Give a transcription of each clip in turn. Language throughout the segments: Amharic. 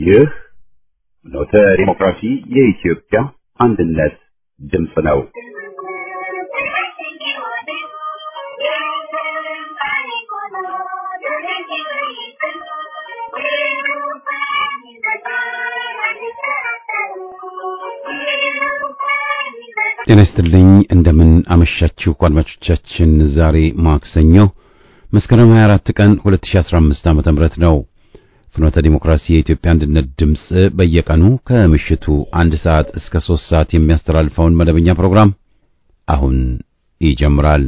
ይህ ኖተ ዲሞክራሲ የኢትዮጵያ አንድነት ድምፅ ነው። ጤና ይስጥልኝ እንደምን አመሻችሁ አድማጮቻችን። ዛሬ ማክሰኞ መስከረም 24 ቀን 2015 ዓ.ም ነው። ፍኖተ ዲሞክራሲ የኢትዮጵያ አንድነት ድምፅ በየቀኑ ከምሽቱ አንድ ሰዓት እስከ ሶስት ሰዓት የሚያስተላልፈውን መደበኛ ፕሮግራም አሁን ይጀምራል።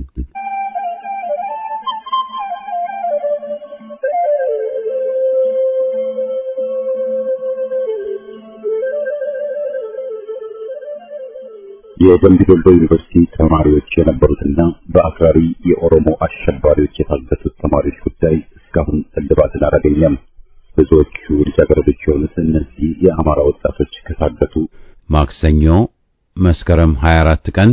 የደምቢ ዶሎ ዩኒቨርሲቲ ተማሪዎች የነበሩትና በአክራሪ የኦሮሞ አሸባሪዎች የታገቱት ተማሪዎች ጉዳይ እስካሁን እልባትን አላገኘም። ብዙዎቹ ልጃገረዶች የሆኑት እነዚህ የአማራ ወጣቶች ከታገቱ ማክሰኞ መስከረም 24 ቀን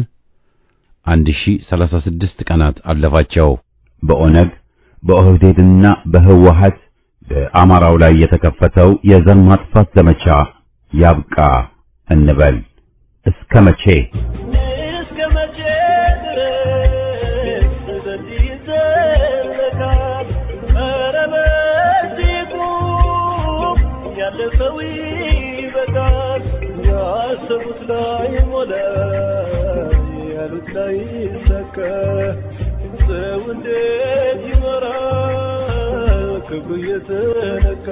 1036 ቀናት አለፋቸው። በኦነግ በኦህዴድና በህወሀት በአማራው ላይ የተከፈተው የዘር ማጥፋት ዘመቻ ያብቃ እንበል። እስከ መቼ እስከ መቼ ድረስ በዚህ ይዘለቃል? ኧረ በዚህ ቁም፣ ያለፈው ይበቃል። ያሰቡት ላይ ሞላ፣ ያሉት ላይ ሰከ ሰው እንዴት ይኖራል ክብሩ እየተነካ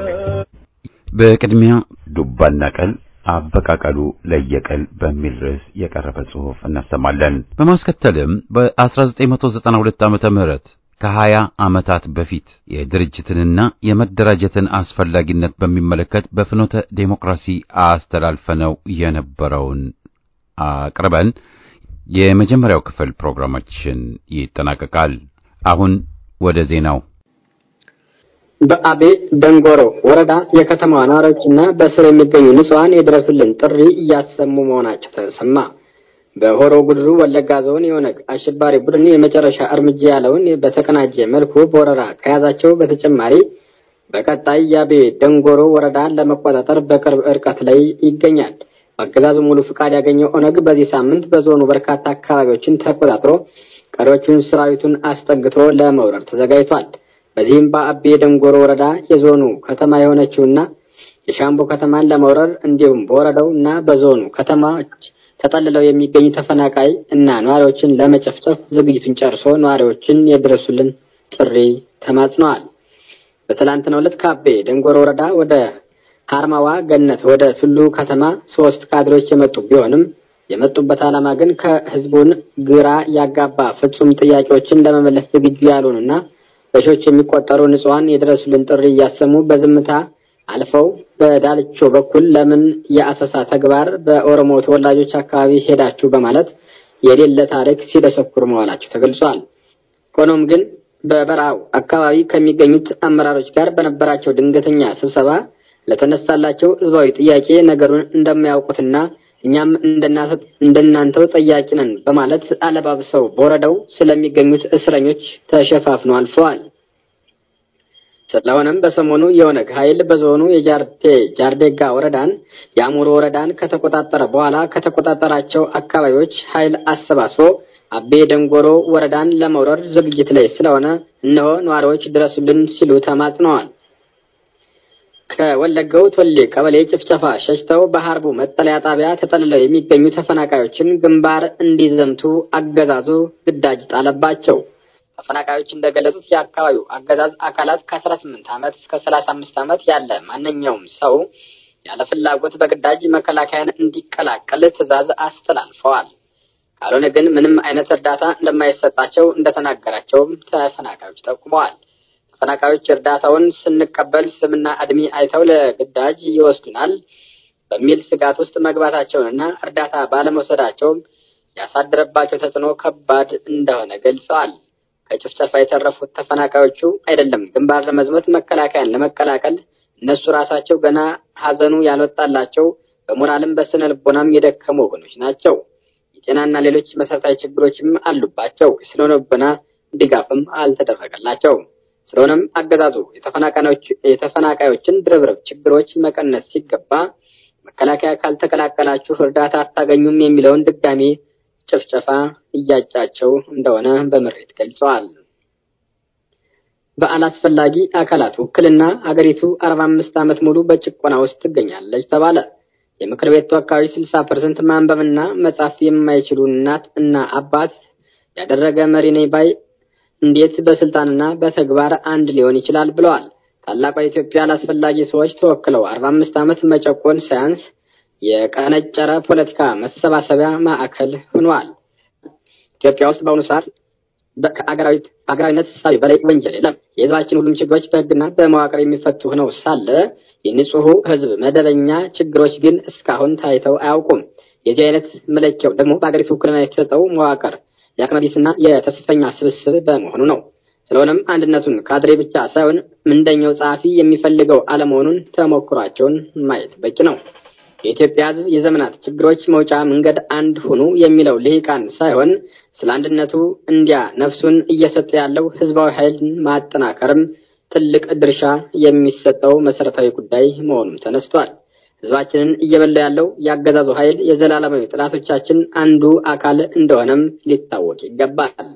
በቅድሚያ ዱባና ቀል አበቃቀሉ ለየቀል በሚል ርዕስ የቀረበ ጽሑፍ እናሰማለን። በማስከተልም በ1992 ዓመተ ምህረት ከ20 ዓመታት በፊት የድርጅትንና የመደራጀትን አስፈላጊነት በሚመለከት በፍኖተ ዴሞክራሲ አስተላልፈነው የነበረውን አቅርበን የመጀመሪያው ክፍል ፕሮግራማችን ይጠናቀቃል። አሁን ወደ ዜናው በአቤ ደንጎሮ ወረዳ የከተማዋ ነዋሪዎችና በስር የሚገኙ ንጹሐን የድረሱልን ጥሪ እያሰሙ መሆናቸው ተሰማ። በሆሮ ጉድሩ ወለጋ ዞን የኦነግ አሸባሪ ቡድን የመጨረሻ እርምጃ ያለውን በተቀናጀ መልኩ በወረራ ከያዛቸው በተጨማሪ በቀጣይ የአቤ ደንጎሮ ወረዳን ለመቆጣጠር በቅርብ ርቀት ላይ ይገኛል። በአገዛዙ ሙሉ ፍቃድ ያገኘው ኦነግ በዚህ ሳምንት በዞኑ በርካታ አካባቢዎችን ተቆጣጥሮ ቀሪዎቹን ሰራዊቱን አስጠግቶ ለመውረር ተዘጋጅቷል። በዚህም በአቤ ደንጎሮ ወረዳ የዞኑ ከተማ የሆነችውና የሻምቦ ከተማን ለመውረር እንዲሁም በወረዳው እና በዞኑ ከተማዎች ተጠልለው የሚገኙ ተፈናቃይ እና ነዋሪዎችን ለመጨፍጨፍ ዝግጅቱን ጨርሶ ነዋሪዎችን የድረሱልን ጥሪ ተማጽነዋል። በትላንትናው ዕለት ከአቤ ደንጎሮ ወረዳ ወደ ሀርማዋ ገነት ወደ ቱሉ ከተማ ሶስት ካድሬዎች የመጡ ቢሆንም የመጡበት ዓላማ ግን ከህዝቡን ግራ ያጋባ ፍጹም ጥያቄዎችን ለመመለስ ዝግጁ ያልሆኑና በሺዎች የሚቆጠሩ ንጹሐን የድረሱልን ጥሪ እያሰሙ በዝምታ አልፈው በዳልቾ በኩል ለምን የአሰሳ ተግባር በኦሮሞ ተወላጆች አካባቢ ሄዳችሁ በማለት የሌለ ታሪክ ሲደሰኩር መዋላቸው ተገልጿል። ሆኖም ግን በበረሃው አካባቢ ከሚገኙት አመራሮች ጋር በነበራቸው ድንገተኛ ስብሰባ ለተነሳላቸው ህዝባዊ ጥያቄ ነገሩን እንደማያውቁትና እኛም እንደናንተው ጠያቂ ነን በማለት አለባብሰው በወረዳው ስለሚገኙት እስረኞች ተሸፋፍነው አልፈዋል። ስለሆነም በሰሞኑ የኦነግ ኃይል በዞኑ የጃርቴ ጃርዴጋ ወረዳን የአሙሮ ወረዳን ከተቆጣጠረ በኋላ ከተቆጣጠራቸው አካባቢዎች ኃይል አሰባስቦ አቤ ደንጎሮ ወረዳን ለመውረር ዝግጅት ላይ ስለሆነ እነሆ ነዋሪዎች ድረሱልን ሲሉ ተማጽነዋል። ከወለጋው ቶሌ ቀበሌ ጭፍጨፋ ሸሽተው በሀርቡ መጠለያ ጣቢያ ተጠልለው የሚገኙ ተፈናቃዮችን ግንባር እንዲዘምቱ አገዛዙ ግዳጅ ጣለባቸው። ተፈናቃዮች እንደገለጹት የአካባቢው አገዛዝ አካላት ከ18 ዓመት እስከ 35 ዓመት ያለ ማንኛውም ሰው ያለ ፍላጎት በግዳጅ መከላከያን እንዲቀላቀል ትዕዛዝ አስተላልፈዋል። ካልሆነ ግን ምንም አይነት እርዳታ እንደማይሰጣቸው እንደተናገራቸውም ተፈናቃዮች ጠቁመዋል። ተፈናቃዮች እርዳታውን ስንቀበል ስምና እድሜ አይተው ለግዳጅ ይወስዱናል በሚል ስጋት ውስጥ መግባታቸውንና እርዳታ ባለመውሰዳቸው ያሳደረባቸው ተጽዕኖ ከባድ እንደሆነ ገልጸዋል። ከጭፍጨፋ የተረፉት ተፈናቃዮቹ አይደለም ግንባር ለመዝመት መከላከያን ለመቀላቀል እነሱ ራሳቸው ገና ሀዘኑ ያልወጣላቸው በሞራልም በስነ ልቦናም የደከሙ ወገኖች ናቸው። የጤናና ሌሎች መሰረታዊ ችግሮችም አሉባቸው። የስነ ልቦና ድጋፍም አልተደረገላቸውም። ስለሆነም አገዛዙ የተፈናቃዮችን ድርብርብ ችግሮች መቀነስ ሲገባ መከላከያ ካልተቀላቀላችሁ እርዳታ አታገኙም የሚለውን ድጋሜ ጭፍጨፋ እያጫቸው እንደሆነ በምሬት ገልጸዋል። በአላስፈላጊ አካላት ውክልና አገሪቱ አርባ አምስት ዓመት ሙሉ በጭቆና ውስጥ ትገኛለች ተባለ። የምክር ቤት ተወካዮች ስልሳ ፐርሰንት ማንበብና መጻፍ የማይችሉ እናት እና አባት ያደረገ መሪ ነኝ ባይ እንዴት በስልጣንና በተግባር አንድ ሊሆን ይችላል ብለዋል። ታላቋ ኢትዮጵያ አላስፈላጊ ሰዎች ተወክለው አርባ አምስት ዓመት መጨቆን ሳያንስ የቀነጨረ ፖለቲካ መሰባሰቢያ ማዕከል ሆኗል። ኢትዮጵያ ውስጥ በአሁኑ ሰዓት ከአገራዊነት እሳቤ በላይ ወንጀል የለም። የሕዝባችን ሁሉም ችግሮች በሕግና በመዋቅር የሚፈቱ ሆነው ሳለ የንጹሑ ሕዝብ መደበኛ ችግሮች ግን እስካሁን ታይተው አያውቁም። የዚህ አይነት መለኪያው ደግሞ በአገሪቱ ውክልና የተሰጠው መዋቅር የአቅመቢስና የተስፈኛ ስብስብ በመሆኑ ነው። ስለሆነም አንድነቱን ካድሬ ብቻ ሳይሆን ምንደኛው ጸሐፊ የሚፈልገው አለመሆኑን ተሞክሯቸውን ማየት በቂ ነው። የኢትዮጵያ ሕዝብ የዘመናት ችግሮች መውጫ መንገድ አንድ ሁኑ የሚለው ልሂቃን ሳይሆን ስለ አንድነቱ እንዲያ ነፍሱን እየሰጠ ያለው ህዝባዊ ኃይልን ማጠናከርም ትልቅ ድርሻ የሚሰጠው መሰረታዊ ጉዳይ መሆኑም ተነስቷል። ህዝባችንን እየበላ ያለው የአገዛዙ ኃይል የዘላለማዊ ጥላቶቻችን አንዱ አካል እንደሆነም ሊታወቅ ይገባል።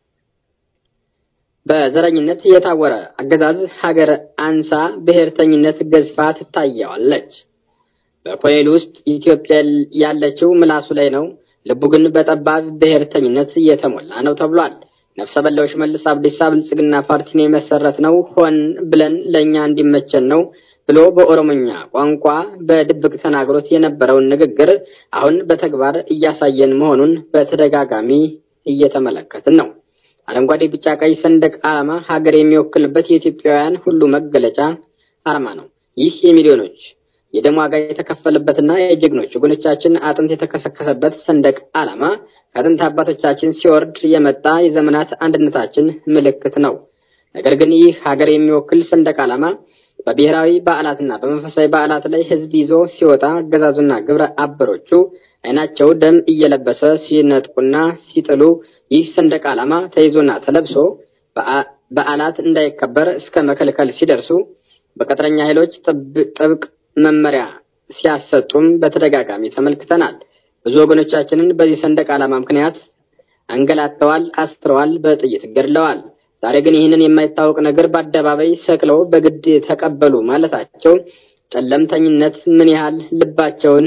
በዘረኝነት የታወረ አገዛዝ ሀገር አንሳ ብሔርተኝነት ገዝፋ ትታየዋለች። በኮሌል ውስጥ ኢትዮጵያ ያለችው ምላሱ ላይ ነው፣ ልቡ ግን በጠባብ ብሔርተኝነት እየተሞላ ነው ተብሏል። ነፍሰ በላው ሽመልስ አብዲሳ ብልጽግና ፓርቲን የመሰረት ነው ሆን ብለን ለእኛ እንዲመቸን ነው ብሎ በኦሮሞኛ ቋንቋ በድብቅ ተናግሮት የነበረውን ንግግር አሁን በተግባር እያሳየን መሆኑን በተደጋጋሚ እየተመለከትን ነው። አረንጓዴ፣ ቢጫ፣ ቀይ ሰንደቅ ዓላማ ሀገር የሚወክልበት የኢትዮጵያውያን ሁሉ መገለጫ አርማ ነው። ይህ የሚሊዮኖች የደም ዋጋ የተከፈለበትና የጀግኖች ወገኖቻችን አጥንት የተከሰከሰበት ሰንደቅ ዓላማ ከአጥንት አባቶቻችን ሲወርድ የመጣ የዘመናት አንድነታችን ምልክት ነው። ነገር ግን ይህ ሀገር የሚወክል ሰንደቅ ዓላማ በብሔራዊ በዓላትና በመንፈሳዊ በዓላት ላይ ሕዝብ ይዞ ሲወጣ አገዛዙና ግብረ አበሮቹ ዓይናቸው ደም እየለበሰ ሲነጥቁና ሲጥሉ ይህ ሰንደቅ ዓላማ ተይዞና ተለብሶ በዓላት እንዳይከበር እስከ መከልከል ሲደርሱ በቅጥረኛ ኃይሎች ጥብቅ መመሪያ ሲያሰጡም በተደጋጋሚ ተመልክተናል። ብዙ ወገኖቻችንን በዚህ ሰንደቅ ዓላማ ምክንያት አንገላተዋል፣ አስረዋል፣ በጥይት ገድለዋል። ዛሬ ግን ይህንን የማይታወቅ ነገር በአደባባይ ሰቅለው በግድ ተቀበሉ ማለታቸው ጨለምተኝነት ምን ያህል ልባቸውን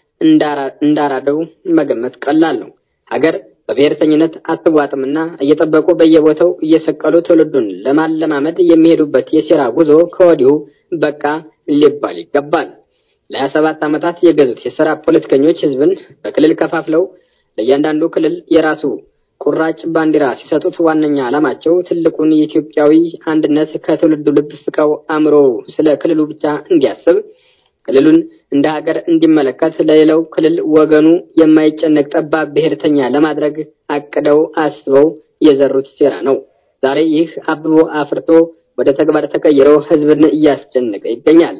እንዳራደው መገመት ቀላል ነው። ሀገር በብሔርተኝነት አትዋጥምና እየጠበቁ በየቦታው እየሰቀሉ ትውልዱን ለማለማመድ የሚሄዱበት የሴራ ጉዞ ከወዲሁ በቃ ሊባል ይገባል። ለሀያ ሰባት ዓመታት የገዙት የሥራ ፖለቲከኞች ህዝብን በክልል ከፋፍለው ለእያንዳንዱ ክልል የራሱ ቁራጭ ባንዲራ ሲሰጡት ዋነኛ ዓላማቸው ትልቁን የኢትዮጵያዊ አንድነት ከትውልዱ ልብ ፍቀው አእምሮ ስለ ክልሉ ብቻ እንዲያስብ ክልሉን እንደ ሀገር እንዲመለከት ለሌላው ክልል ወገኑ የማይጨነቅ ጠባብ ብሔርተኛ ለማድረግ አቅደው አስበው የዘሩት ሴራ ነው። ዛሬ ይህ አብቦ አፍርቶ ወደ ተግባር ተቀይሮ ህዝብን እያስጨነቀ ይገኛል።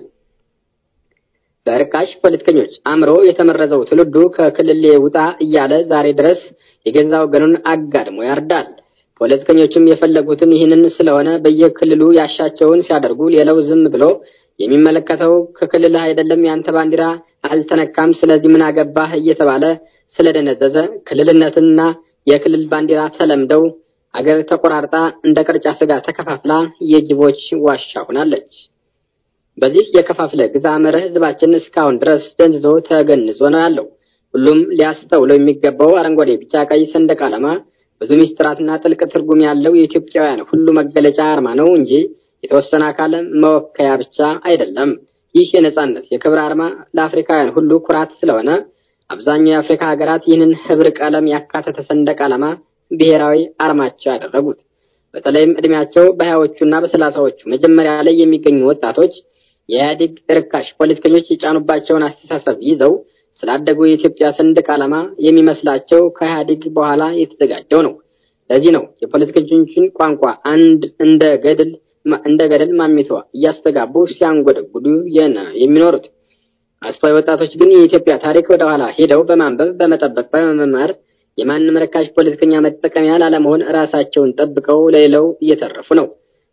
በርካሽ ፖለቲከኞች አእምሮ የተመረዘው ትውልዱ ከክልል ውጣ እያለ ዛሬ ድረስ የገዛ ወገኑን አጋድሞ ያርዳል። ፖለቲከኞችም የፈለጉትን ይህንን ስለሆነ በየክልሉ ያሻቸውን ሲያደርጉ ሌላው ዝም ብሎ የሚመለከተው ከክልልህ አይደለም ያንተ ባንዲራ አልተነካም፣ ስለዚህ ምን አገባህ እየተባለ ስለደነዘዘ ክልልነትና የክልል ባንዲራ ተለምደው አገር ተቆራርጣ እንደ ቅርጫ ስጋ ተከፋፍላ የጅቦች ዋሻ ሆናለች። በዚህ የከፋፍለ ግዛ መርህ ህዝባችን እስካሁን ድረስ ደንዝዞ ተገንዞ ነው ያለው። ሁሉም ሊያስተውለው የሚገባው አረንጓዴ፣ ቢጫ፣ ቀይ ሰንደቅ ዓላማ ብዙ ሚስጥራትና ጥልቅ ትርጉም ያለው የኢትዮጵያውያን ሁሉ መገለጫ አርማ ነው እንጂ የተወሰነ አካል መወከያ ብቻ አይደለም። ይህ የነጻነት የክብር አርማ ለአፍሪካውያን ሁሉ ኩራት ስለሆነ አብዛኛው የአፍሪካ ሀገራት ይህንን ህብር ቀለም ያካተተ ሰንደቅ ዓላማ ብሔራዊ አርማቸው ያደረጉት። በተለይም እድሜያቸው በሀያዎቹና በሰላሳዎቹ መጀመሪያ ላይ የሚገኙ ወጣቶች የኢህአዴግ ርካሽ ፖለቲከኞች የጫኑባቸውን አስተሳሰብ ይዘው ስላደጉ የኢትዮጵያ ሰንደቅ ዓላማ የሚመስላቸው ከኢህአዴግ በኋላ የተዘጋጀው ነው። ለዚህ ነው የፖለቲከኞችን ቋንቋ አንድ እንደ ገድል እንደ ገደል ማሚቷ እያስተጋቡ ሲያንጎደጉዱ የሚኖሩት። አስተዋይ ወጣቶች ግን የኢትዮጵያ ታሪክ ወደኋላ ሄደው በማንበብ በመጠበቅ በመማር የማንም ርካሽ ፖለቲከኛ መጠቀሚያ ላለመሆን ራሳቸውን ጠብቀው ለሌላው እየተረፉ ነው።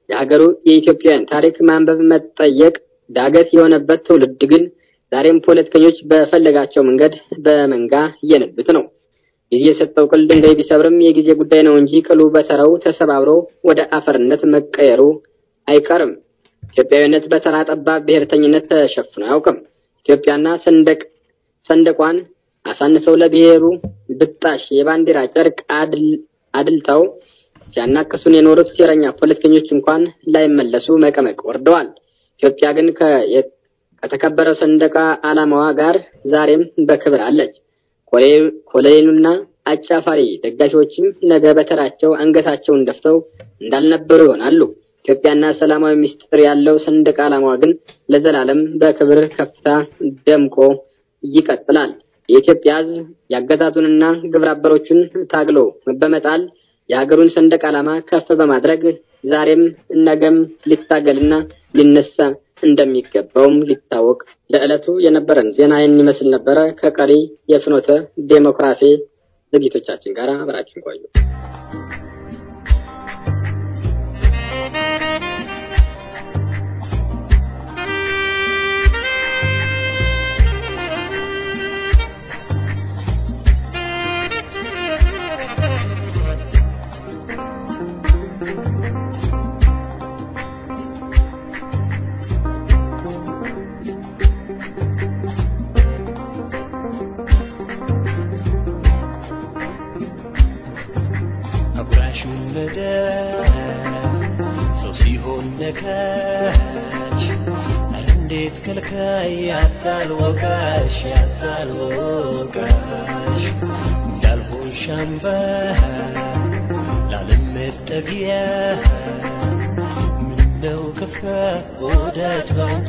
የሀገሩ የኢትዮጵያውያን ታሪክ ማንበብ መጠየቅ ዳገት የሆነበት ትውልድ ግን ዛሬም ፖለቲከኞች በፈለጋቸው መንገድ በመንጋ እየነዱት ነው። ጊዜ የሰጠው ቅል ድንጋይ ቢሰብርም የጊዜ ጉዳይ ነው እንጂ ቅሉ በተራው ተሰባብሮ ወደ አፈርነት መቀየሩ አይቀርም። ኢትዮጵያዊነት በተራ ጠባብ ብሔርተኝነት ተሸፍኖ አያውቅም። ኢትዮጵያና ሰንደቅ ሰንደቋን አሳንሰው ለብሔሩ ብጣሽ የባንዲራ ጨርቅ አድልተው ሲያናክሱን የኖሩት ሴረኛ ፖለቲከኞች እንኳን ላይመለሱ መቀመቅ ወርደዋል። ኢትዮጵያ ግን ከተከበረው ሰንደቅ ዓላማዋ ጋር ዛሬም በክብር አለች። ኮሎኔሉና አጫፋሪ ደጋፊዎችም ነገ በተራቸው አንገታቸውን ደፍተው እንዳልነበሩ ይሆናሉ። ኢትዮጵያና ሰላማዊ ምስጢር ያለው ሰንደቅ ዓላማዋ ግን ለዘላለም በክብር ከፍታ ደምቆ ይቀጥላል። የኢትዮጵያ ሕዝብ ያገዛዙንና ግብረ አበሮቹን ታግሎ በመጣል የሀገሩን ሰንደቅ ዓላማ ከፍ በማድረግ ዛሬም ነገም ሊታገልና ሊነሳ እንደሚገባውም ሊታወቅ። ለዕለቱ የነበረን ዜና ይህን ይመስል ነበረ። ከቀሪ የፍኖተ ዴሞክራሲ ዝግጅቶቻችን ጋር አብራችን ቆዩ። ነካች ኧረ እንዴት ከልካይ ያታልወቃሽ ያታልወቃሽ እንዳልሆን ሻምባ ላለመጠጊያ ምነው ከፋ ወዳጅ ባንቺ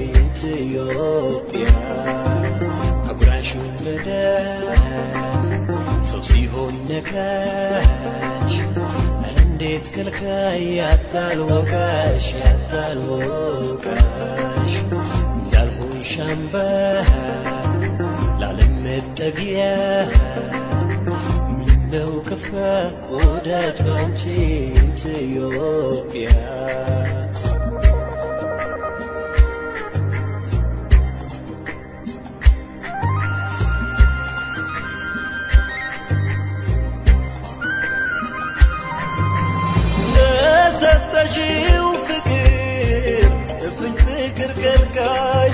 ኢትዮጵያ አጉራሽ ወለደ ሰው ሲሆን ነካች ኧረ እንዴት ከልካይ ያታልወቃሽ ያታልወቃሽ እንዳልሆን ሻምባ ላለመጠጊያ ምነው ከፋ ወዳጅ ባንቺ ኢትዮጵያ ለሰጠሽው ፍቅር እፍኝ ፍቅር ከልካይ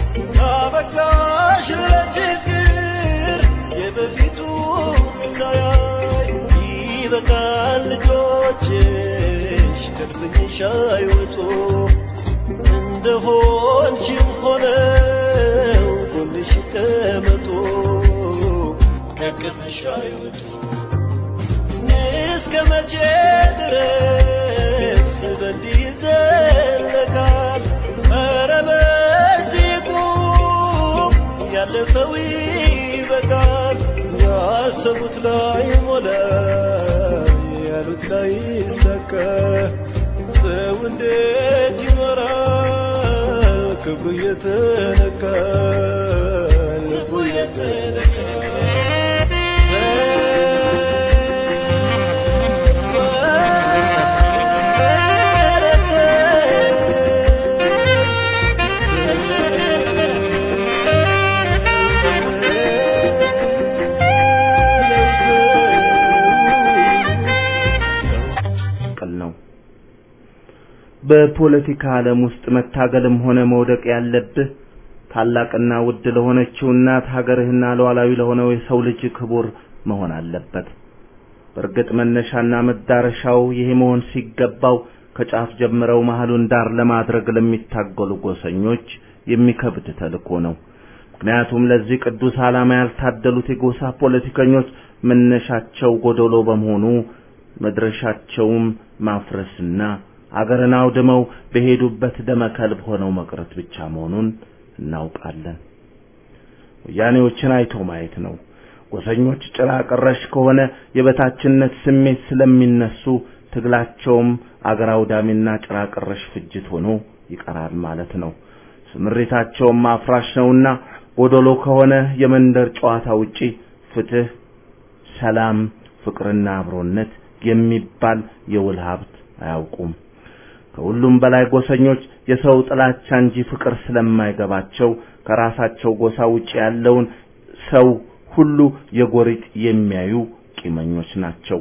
አበቃሽ ለችግር የበፊቱ ሳያይ ይበቃል ልጆችሽ ከድፍኝሽ አይወጡ እንደሆንሽም ሆነው ጎንሽ ይቀመጡ ከቅፍሽ አይወጡ እስከ መቼ ድረስ በዚህ ይዘለቃል? ኧረ በዚህ ቁም፣ ያለፈው ይበቃል። ያሰቡት ላይ ሞላ፣ ያሉት ላይ ሰካ። ሰው እንዴት ይኖራል? ክብሩ እየተነካ ልቡ እየተነካ ቅል ነው። በፖለቲካ ዓለም ውስጥ መታገልም ሆነ መውደቅ ያለብህ ታላቅና ውድ ለሆነችው እናት ሀገርህና ሉዓላዊ ለሆነው የሰው ልጅ ክቡር መሆን አለበት። በእርግጥ መነሻና መዳረሻው ይሄ መሆን ሲገባው ከጫፍ ጀምረው መሀሉን ዳር ለማድረግ ለሚታገሉ ጎሰኞች የሚከብድ ተልእኮ ነው። ምክንያቱም ለዚህ ቅዱስ ዓላማ ያልታደሉት የጎሳ ፖለቲከኞች መነሻቸው ጎደሎ በመሆኑ መድረሻቸውም ማፍረስና አገርን አውድመው በሄዱበት ደመከልብ ሆነው መቅረት ብቻ መሆኑን እናውቃለን። ወያኔዎችን አይቶ ማየት ነው። ጎሰኞች ጭራ ቀረሽ ከሆነ የበታችነት ስሜት ስለሚነሱ ትግላቸውም አገር አውዳሚና ጭራ ቀረሽ ፍጅት ሆኖ ይቀራል ማለት ነው። ስምሪታቸውም አፍራሽ ነውና ጎደሎ ከሆነ የመንደር ጨዋታ ውጪ ፍትህ፣ ሰላም፣ ፍቅርና አብሮነት የሚባል የውል ሀብት አያውቁም። ከሁሉም በላይ ጎሰኞች የሰው ጥላቻ እንጂ ፍቅር ስለማይገባቸው ከራሳቸው ጎሳ ውጭ ያለውን ሰው ሁሉ የጎሪጥ የሚያዩ ቂመኞች ናቸው።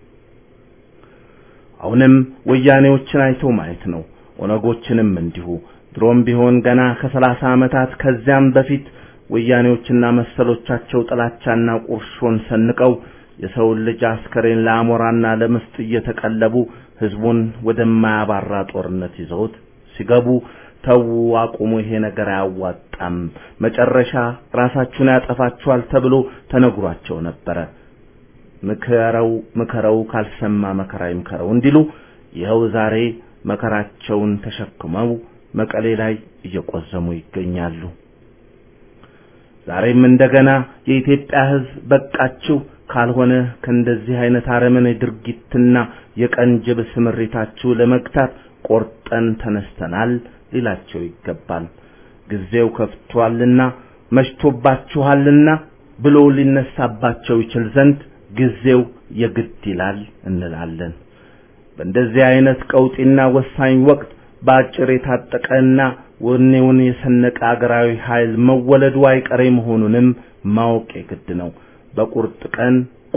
አሁንም ወያኔዎችን አይቶ ማየት ነው። ኦነጎችንም እንዲሁ። ድሮም ቢሆን ገና ከሰላሳ ዓመታት ከዚያም በፊት ወያኔዎችና መሰሎቻቸው ጥላቻና ቁርሾን ሰንቀው የሰውን ልጅ አስከሬን ለአሞራና ለምስጥ እየተቀለቡ ህዝቡን ወደማያባራ ጦርነት ይዘውት ሲገቡ ተዉ፣ አቁሙ፣ ይሄ ነገር አያዋጣም፣ መጨረሻ ራሳችሁን ያጠፋችኋል ተብሎ ተነግሯቸው ነበረ። ምከረው ምከረው ካልሰማ መከራ ይምከረው እንዲሉ ይኸው ዛሬ መከራቸውን ተሸክመው መቀሌ ላይ እየቆዘሙ ይገኛሉ። ዛሬም እንደገና የኢትዮጵያ ህዝብ በቃችሁ ካልሆነ ከእንደዚህ አይነት አረመኔ ድርጊትና የቀን ጅብ ስምሪታችሁ ለመግታት ቆርጠን ተነስተናል ሊላቸው ይገባል። ጊዜው ከፍቷልና መሽቶባችኋልና ብሎ ሊነሳባቸው ይችል ዘንድ ጊዜው የግድ ይላል እንላለን። በእንደዚህ አይነት ቀውጢና ወሳኝ ወቅት በአጭር የታጠቀና ወኔውን የሰነቀ አገራዊ ኃይል መወለዱ አይቀሬ መሆኑንም ማወቅ የግድ ነው። በቁርጥ ቀን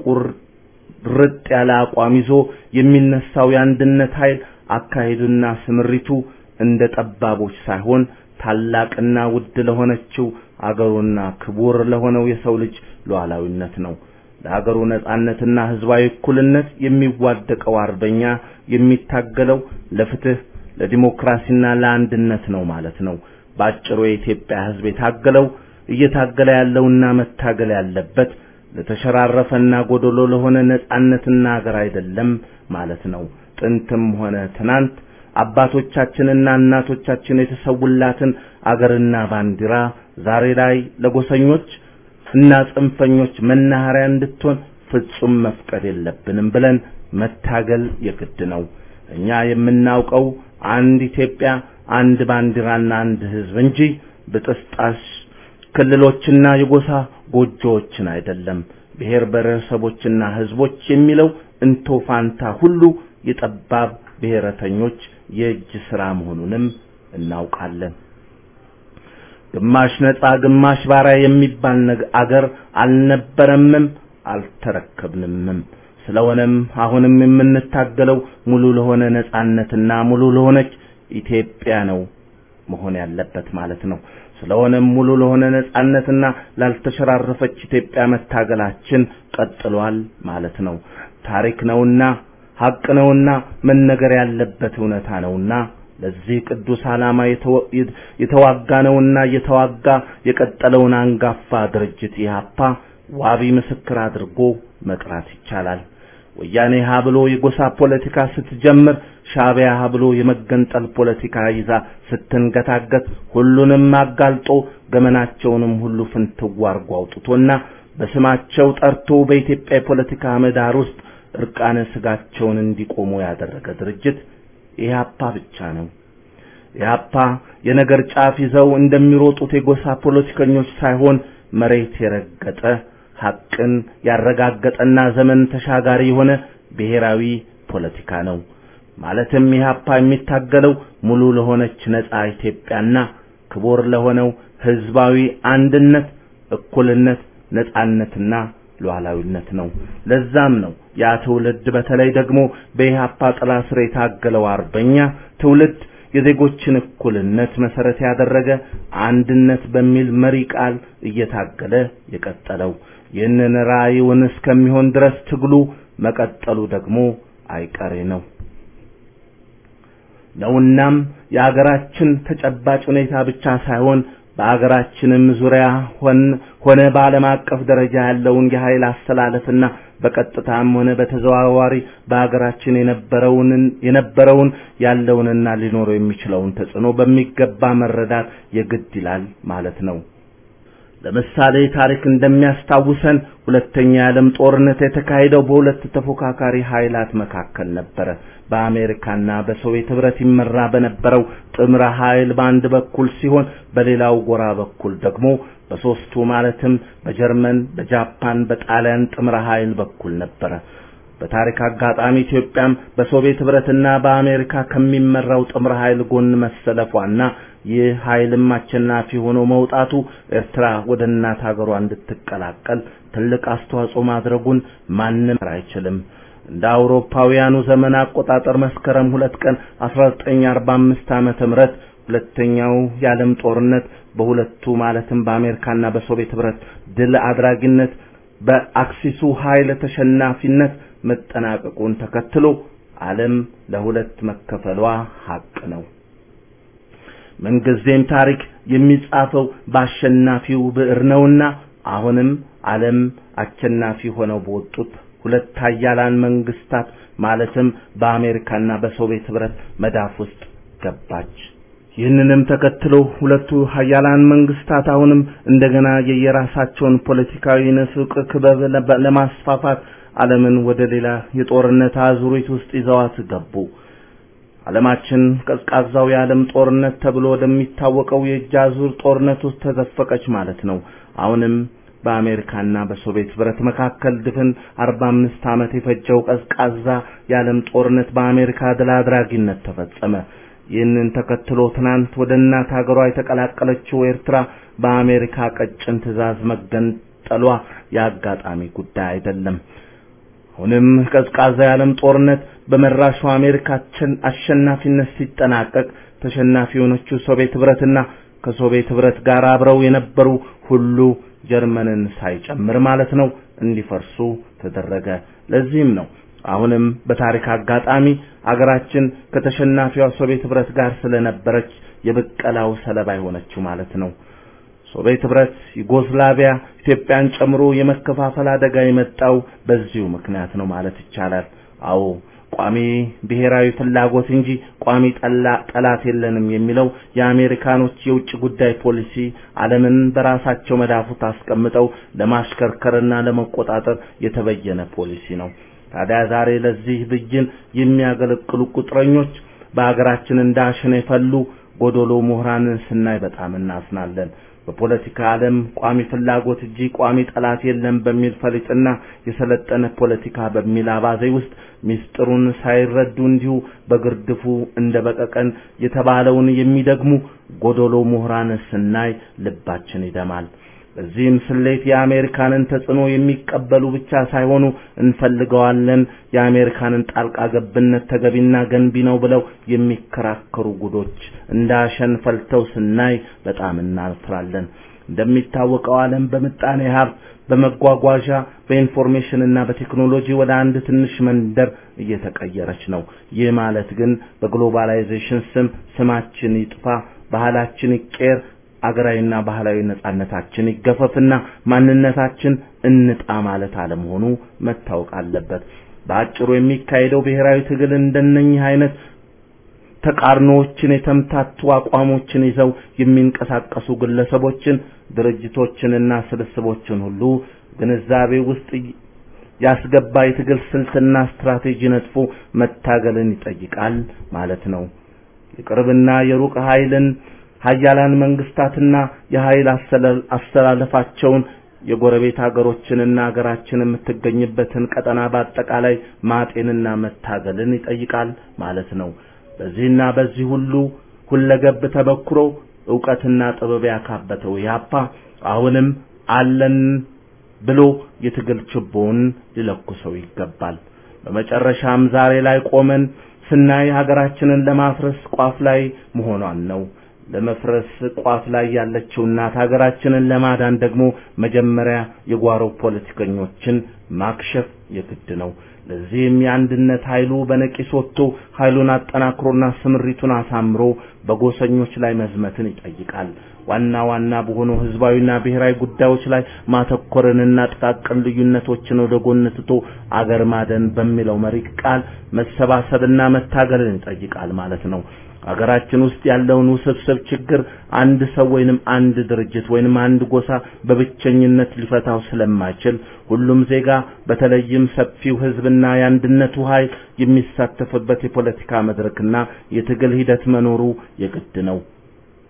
ቁርጥ ያለ አቋም ይዞ የሚነሳው የአንድነት ኃይል አካሄዱና ስምሪቱ እንደ ጠባቦች ሳይሆን ታላቅና ውድ ለሆነችው አገሩና ክቡር ለሆነው የሰው ልጅ ሉዓላዊነት ነው። ለሀገሩ ነጻነትና ህዝባዊ እኩልነት የሚዋደቀው አርበኛ የሚታገለው ለፍትህ፣ ለዲሞክራሲና ለአንድነት ነው ማለት ነው። ባጭሩ የኢትዮጵያ ህዝብ የታገለው እየታገለ ያለውና መታገል ያለበት ለተሸራረፈና ጎደሎ ለሆነ ነጻነትና ሀገር አይደለም ማለት ነው። ጥንትም ሆነ ትናንት አባቶቻችንና እናቶቻችን የተሰውላትን አገርና ባንዲራ ዛሬ ላይ ለጎሰኞች እና ጽንፈኞች መናኸሪያ እንድትሆን ፍጹም መፍቀድ የለብንም ብለን መታገል የግድ ነው። እኛ የምናውቀው አንድ ኢትዮጵያ፣ አንድ ባንዲራና አንድ ህዝብ እንጂ ብጥስጣሽ ክልሎችና የጎሳ ጎጆዎችን አይደለም። ብሔር ብሔረሰቦችና ህዝቦች የሚለው እንቶ ፋንታ ሁሉ የጠባብ ብሔረተኞች የእጅ ስራ መሆኑንም እናውቃለን። ግማሽ ነጻ ግማሽ ባሪያ የሚባል አገር አልነበረምም አልተረከብንምም። ስለሆነም አሁንም የምንታገለው ሙሉ ለሆነ ነጻነትና ሙሉ ለሆነች ኢትዮጵያ ነው መሆን ያለበት ማለት ነው። ስለሆነም ሙሉ ለሆነ ነጻነትና ላልተሸራረፈች ኢትዮጵያ መታገላችን ቀጥሏል ማለት ነው። ታሪክ ነውና ሀቅ ነውና መነገር ያለበት እውነታ ነውና ለዚህ ቅዱስ ዓላማ የተዋጋ ነውና እየተዋጋ የቀጠለውን አንጋፋ ድርጅት ኢህአፓ ዋቢ ምስክር አድርጎ መጥራት ይቻላል። ወያኔ ሀ ብሎ የጎሳ ፖለቲካ ስትጀምር ሻዕቢያ ሀ ብሎ የመገንጠል ፖለቲካ ይዛ ስትንገታገት ሁሉንም አጋልጦ ገመናቸውንም ሁሉ ፍንትው አርጎ አውጥቶና በስማቸው ጠርቶ በኢትዮጵያ የፖለቲካ ምህዳር ውስጥ እርቃነ ስጋቸውን እንዲቆሙ ያደረገ ድርጅት ኢህአፓ ብቻ ነው። ኢህአፓ የነገር ጫፍ ይዘው እንደሚሮጡት የጎሳ ፖለቲከኞች ሳይሆን መሬት የረገጠ ሐቅን ያረጋገጠና ዘመን ተሻጋሪ የሆነ ብሔራዊ ፖለቲካ ነው። ማለትም ኢህአፓ የሚታገለው ሙሉ ለሆነች ነጻ ኢትዮጵያና ክቡር ለሆነው ህዝባዊ አንድነት፣ እኩልነት፣ ነጻነትና ሉዓላዊነት ነው። ለዛም ነው ያ ትውልድ በተለይ ደግሞ በኢህአፓ ጥላ ስር የታገለው አርበኛ ትውልድ የዜጎችን እኩልነት መሰረት ያደረገ አንድነት በሚል መሪ ቃል እየታገለ የቀጠለው። ይህንን ራዕዩን እስከሚሆን ድረስ ትግሉ መቀጠሉ ደግሞ አይቀሬ ነው ነውናም የአገራችን ተጨባጭ ሁኔታ ብቻ ሳይሆን በአገራችንም ዙሪያ ሆነ በዓለም አቀፍ ደረጃ ያለውን የኃይል አስተላለፍና በቀጥታም ሆነ በተዘዋዋሪ በአገራችን የነበረውን የነበረውን ያለውንና ሊኖረው የሚችለውን ተጽዕኖ በሚገባ መረዳት የግድ ይላል ማለት ነው። ለምሳሌ ታሪክ እንደሚያስታውሰን ሁለተኛ የዓለም ጦርነት የተካሄደው በሁለት ተፎካካሪ ኃይላት መካከል ነበረ። በአሜሪካና በሶቪየት ህብረት ይመራ በነበረው ጥምረ ኃይል በአንድ በኩል ሲሆን በሌላው ጎራ በኩል ደግሞ በሶስቱ ማለትም በጀርመን፣ በጃፓን፣ በጣሊያን ጥምረ ኃይል በኩል ነበረ። በታሪክ አጋጣሚ ኢትዮጵያም በሶቪየት ህብረትና በአሜሪካ ከሚመራው ጥምር ኃይል ጎን መሰለፏና ይህ ኃይልም አሸናፊ ሆኖ መውጣቱ ኤርትራ ወደ እናት ሀገሯ እንድትቀላቀል ትልቅ አስተዋጽኦ ማድረጉን ማንም አይችልም። እንደ አውሮፓውያኑ ዘመን አቆጣጠር መስከረም ሁለት ቀን 1945 ዓመተ ምህረት ሁለተኛው የዓለም ጦርነት በሁለቱ ማለትም በአሜሪካና በሶቪየት ህብረት ድል አድራጊነት በአክሲሱ ኃይል ተሸናፊነት መጠናቀቁን ተከትሎ ዓለም ለሁለት መከፈሏ ሀቅ ነው። ምንጊዜም ታሪክ የሚጻፈው በአሸናፊው ብዕር ነውና አሁንም ዓለም አሸናፊ ሆነው በወጡት ሁለት ኃያላን መንግስታት ማለትም በአሜሪካና በሶቪየት ህብረት መዳፍ ውስጥ ገባች። ይህንንም ተከትሎ ሁለቱ ኃያላን መንግስታት አሁንም እንደገና የየራሳቸውን ፖለቲካዊ ንፍቅ ክበብ ለማስፋፋት ዓለምን ወደ ሌላ የጦርነት አዙሪት ውስጥ ይዘዋት ገቡ። ዓለማችን ቀዝቃዛው የዓለም ጦርነት ተብሎ ወደሚታወቀው የእጅ አዙር ጦርነት ውስጥ ተዘፈቀች ማለት ነው። አሁንም በአሜሪካና በሶቪየት ህብረት መካከል ድፍን 45 ዓመት የፈጀው ቀዝቃዛ የዓለም ጦርነት በአሜሪካ ድል አድራጊነት ተፈጸመ። ይህንን ተከትሎ ትናንት ወደ እናት ሀገሯ የተቀላቀለችው ኤርትራ በአሜሪካ ቀጭን ትዕዛዝ መገንጠሏ የአጋጣሚ ጉዳይ አይደለም። አሁንም ቀዝቃዛ የዓለም ጦርነት በመራሹ አሜሪካ አሸናፊነት ሲጠናቀቅ ተሸናፊ የሆነችው ሶቪየት ህብረትና ከሶቪየት ህብረት ጋር አብረው የነበሩ ሁሉ ጀርመንን ሳይጨምር ማለት ነው እንዲፈርሱ ተደረገ። ለዚህም ነው አሁንም በታሪክ አጋጣሚ አገራችን ከተሸናፊዋ ሶቪየት ህብረት ጋር ስለነበረች የብቀላው ሰለባ የሆነችው ማለት ነው። ሶቪየት ህብረት፣ ዩጎስላቪያ፣ ኢትዮጵያን ጨምሮ የመከፋፈል አደጋ የመጣው በዚሁ ምክንያት ነው ማለት ይቻላል። አዎ ቋሚ ብሔራዊ ፍላጎት እንጂ ቋሚ ጠላት የለንም የሚለው የአሜሪካኖች የውጭ ጉዳይ ፖሊሲ ዓለምን በራሳቸው መዳፉት አስቀምጠው ለማሽከርከርና ለመቆጣጠር የተበየነ ፖሊሲ ነው። ታዲያ ዛሬ ለዚህ ብይን የሚያገለግሉ ቁጥረኞች በአገራችን እንዳሸን የፈሉ ጎዶሎ ምሁራንን ስናይ በጣም እናዝናለን። በፖለቲካ ዓለም ቋሚ ፍላጎት እንጂ ቋሚ ጠላት የለም በሚል ፈሊጥና የሰለጠነ ፖለቲካ በሚል አባዜ ውስጥ ሚስጥሩን ሳይረዱ እንዲሁ በግርድፉ እንደ በቀቀን የተባለውን የሚደግሙ ጎዶሎ ምሁራን ስናይ ልባችን ይደማል። በዚህም ስሌት የአሜሪካንን ተጽዕኖ የሚቀበሉ ብቻ ሳይሆኑ እንፈልገዋለን፣ የአሜሪካንን ጣልቃ ገብነት ተገቢና ገንቢ ነው ብለው የሚከራከሩ ጉዶች እንዳሸን ፈልተው ስናይ በጣም እናፍራለን። እንደሚታወቀው ዓለም በምጣኔ ሀብት፣ በመጓጓዣ፣ በኢንፎርሜሽን እና በቴክኖሎጂ ወደ አንድ ትንሽ መንደር እየተቀየረች ነው። ይህ ማለት ግን በግሎባላይዜሽን ስም ስማችን ይጥፋ፣ ባህላችን ይቀየር አገራዊና ባህላዊ ነጻነታችን ይገፈፍና ማንነታችን እንጣ ማለት አለመሆኑ መታወቅ አለበት። በአጭሩ የሚካሄደው ብሔራዊ ትግል እንደነኚህ አይነት ተቃርኖዎችን የተምታቱ አቋሞችን ይዘው የሚንቀሳቀሱ ግለሰቦችን፣ ድርጅቶችንና ስብስቦችን ሁሉ ግንዛቤ ውስጥ ያስገባ የትግል ስልትና ስትራቴጂ ነጥፎ መታገልን ይጠይቃል ማለት ነው። የቅርብና የሩቅ ኃይልን ሀያላን መንግስታትና የኃይል አስተላለፋቸውን የጎረቤት ሀገሮችንና ሀገራችን የምትገኝበትን ቀጠና በአጠቃላይ ማጤንና መታገልን ይጠይቃል ማለት ነው። በዚህና በዚህ ሁሉ ሁለገብ ተበክሮ ዕውቀትና ጥበብ ያካበተው ያፓ አሁንም አለን ብሎ የትግል ችቦውን ሊለኩሰው ይገባል። በመጨረሻም ዛሬ ላይ ቆመን ስናይ ሀገራችንን ለማፍረስ ቋፍ ላይ መሆኗን ነው። ለመፍረስ ቋፍ ላይ ያለችው እናት ሀገራችንን ለማዳን ደግሞ መጀመሪያ የጓሮ ፖለቲከኞችን ማክሸፍ የግድ ነው። ለዚህም የአንድነት ኃይሉ በነቂስ ወጥቶ ኃይሉን አጠናክሮና ስምሪቱን አሳምሮ በጎሰኞች ላይ መዝመትን ይጠይቃል። ዋና ዋና በሆኑ ህዝባዊና ብሔራዊ ጉዳዮች ላይ ማተኮርንና ጥቃቅን ልዩነቶችን ወደ ጎን ትቶ አገር ማደን በሚለው መሪ ቃል መሰባሰብና መታገልን ይጠይቃል ማለት ነው። አገራችን ውስጥ ያለውን ውስብስብ ችግር አንድ ሰው ወይንም አንድ ድርጅት ወይንም አንድ ጎሳ በብቸኝነት ሊፈታው ስለማይችል ሁሉም ዜጋ በተለይም ሰፊው ህዝብና የአንድነቱ ኃይል የሚሳተፍበት የፖለቲካ መድረክና የትግል ሂደት መኖሩ የግድ ነው።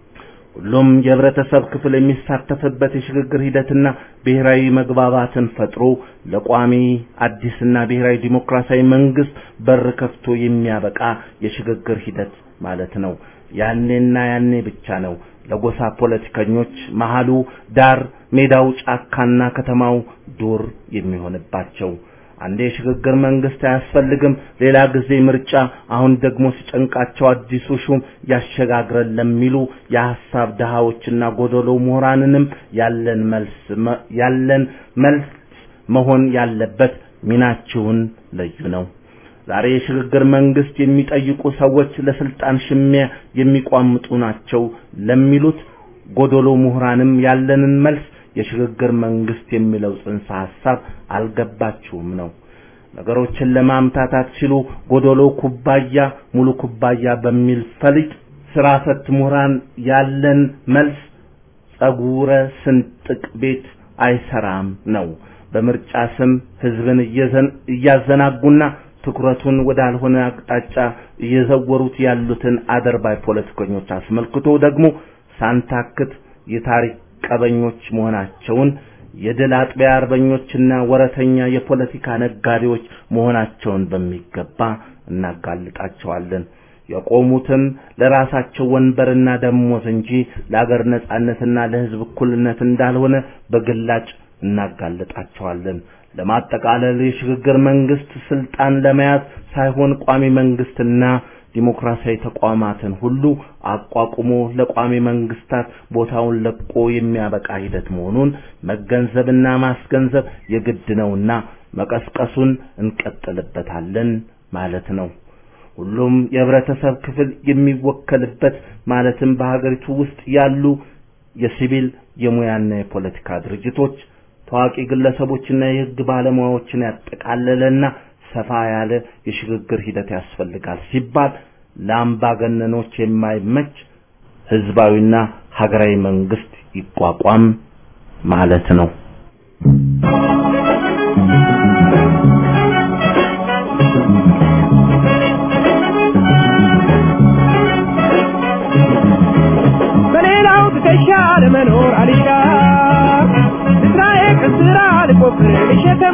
ሁሉም የህብረተሰብ ክፍል የሚሳተፍበት የሽግግር ሂደትና ብሔራዊ መግባባትን ፈጥሮ ለቋሚ አዲስና ብሔራዊ ዲሞክራሲያዊ መንግስት በር ከፍቶ የሚያበቃ የሽግግር ሂደት ማለት ነው። ያኔና ያኔ ብቻ ነው ለጎሳ ፖለቲከኞች መሃሉ ዳር፣ ሜዳው ጫካና ከተማው ዱር የሚሆንባቸው። አንዴ የሽግግር መንግስት አያስፈልግም፣ ሌላ ጊዜ ምርጫ፣ አሁን ደግሞ ሲጨንቃቸው አዲሱ ሹም ያሸጋግረን ለሚሉ የሐሳብ ድሃዎችና ጎደሎ ምሁራንንም ያለን መልስ ያለን መልስ መሆን ያለበት ሚናችሁን ለዩ ነው። ዛሬ የሽግግር መንግስት የሚጠይቁ ሰዎች ለስልጣን ሽሚያ የሚቋምጡ ናቸው ለሚሉት ጎደሎ ምሁራንም ያለንን መልስ የሽግግር መንግስት የሚለው ጽንሰ ሐሳብ አልገባችሁም ነው። ነገሮችን ለማምታታት ሲሉ ጎደሎ ኩባያ ሙሉ ኩባያ በሚል ፈሊጥ ስራ ፈት ምሁራን ያለን መልስ ጸጉረ ስንጥቅ ቤት አይሰራም ነው። በምርጫ ስም ህዝብን እያዘናጉና ትኩረቱን ወዳልሆነ አቅጣጫ እየዘወሩት ያሉትን አደርባይ ፖለቲከኞች አስመልክቶ ደግሞ ሳንታክት የታሪክ ቀበኞች መሆናቸውን የድል አጥቢያ አርበኞችና ወረተኛ የፖለቲካ ነጋዴዎች መሆናቸውን በሚገባ እናጋልጣቸዋለን። የቆሙትም ለራሳቸው ወንበርና ደሞዝ እንጂ ለአገር ነጻነትና ለህዝብ እኩልነት እንዳልሆነ በግላጭ እናጋልጣቸዋለን። ለማጠቃለል የሽግግር መንግስት ስልጣን ለመያዝ ሳይሆን ቋሚ መንግስትና ዲሞክራሲያዊ ተቋማትን ሁሉ አቋቁሞ ለቋሚ መንግስታት ቦታውን ለቆ የሚያበቃ ሂደት መሆኑን መገንዘብና ማስገንዘብ የግድ ነውና መቀስቀሱን እንቀጥልበታለን ማለት ነው። ሁሉም የህብረተሰብ ክፍል የሚወከልበት ማለትም በሀገሪቱ ውስጥ ያሉ የሲቪል የሙያና የፖለቲካ ድርጅቶች ታዋቂ ግለሰቦችና የህግ ባለሙያዎችን ያጠቃለለና ሰፋ ያለ የሽግግር ሂደት ያስፈልጋል ሲባል ለአምባገነኖች የማይመች ህዝባዊና ሀገራዊ መንግስት ይቋቋም ማለት ነው። በሌላው ትከሻ ለመኖር አልሻ እስራኤል ከስራ ልቆፍር ልሸከም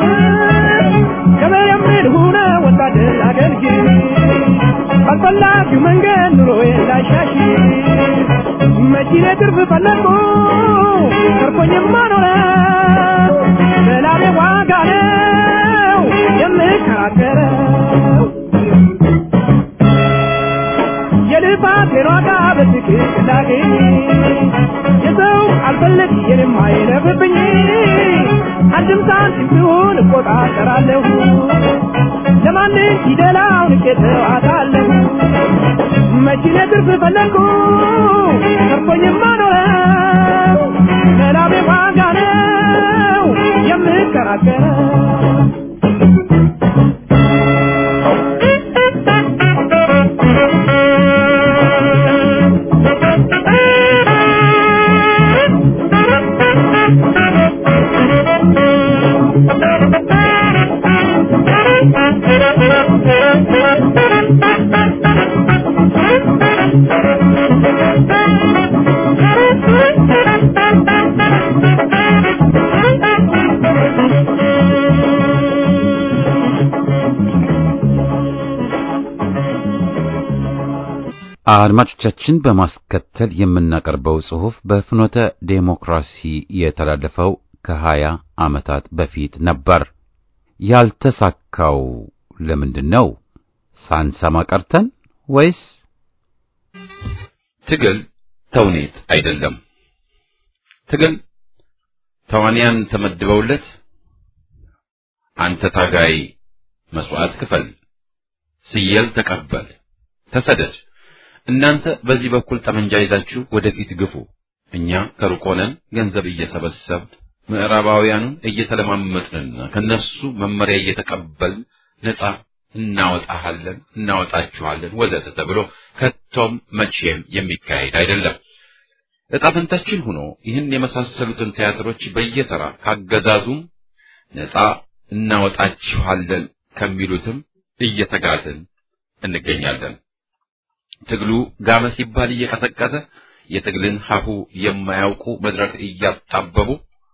ከመየምድ ሁነ ወታደር አገልግል ባልፈላጊው መንገድ ኑሮዬን ላሻሽ መቺኔ ትርፍ ፈለግኩ ተርፎኝማ ኖረ በላቤ ዋጋ ነው የምከራከረው የልፋቴን ዋጋ በትክክል ላገኝ የሰው አልፈለግ የኔም አይለፍብኝ አንድም ሳንቲም ቢሆን እቆጣጠራለሁ ለማንም ፊደላውን ቄተው አታለሁ መቺኔ ትርፍ ፈለግኩ ተርፎኝማ ኖረው ለላቤ ዋጋ ነው የምከራከረው አድማጮቻችን በማስከተል የምናቀርበው ጽሑፍ በፍኖተ ዴሞክራሲ የተላለፈው ከሀያ ዓመታት በፊት ነበር። ያልተሳካው ለምንድን ነው? ሳንሰማ ቀርተን ወይስ ትግል ተውኔት አይደለም። ትግል ተዋንያን ተመድበውለት አንተ ታጋይ መስዋዕት ክፈል፣ ስየል ተቀበል፣ ተሰደድ እናንተ በዚህ በኩል ጠመንጃ ይዛችሁ ወደፊት ግፉ፣ እኛ ከሩቅ ሆነን ገንዘብ እየሰበሰብን ምዕራባውያኑን እየተለማመጥንና ከነሱ መመሪያ እየተቀበልን ነጻ እናወጣሃለን፣ እናወጣችኋለን ወዘተ ተብሎ ከቶም መቼም የሚካሄድ አይደለም። ዕጣ ፈንታችን ሆኖ ይህን የመሳሰሉትን ቲያትሮች በየተራ ካገዛዙም ነጻ እናወጣችኋለን ከሚሉትም እየተጋትን እንገኛለን። ትግሉ ጋመ ሲባል እየቀሰቀሰ የትግልን ሀሁ የማያውቁ መድረክ እያጣበቡ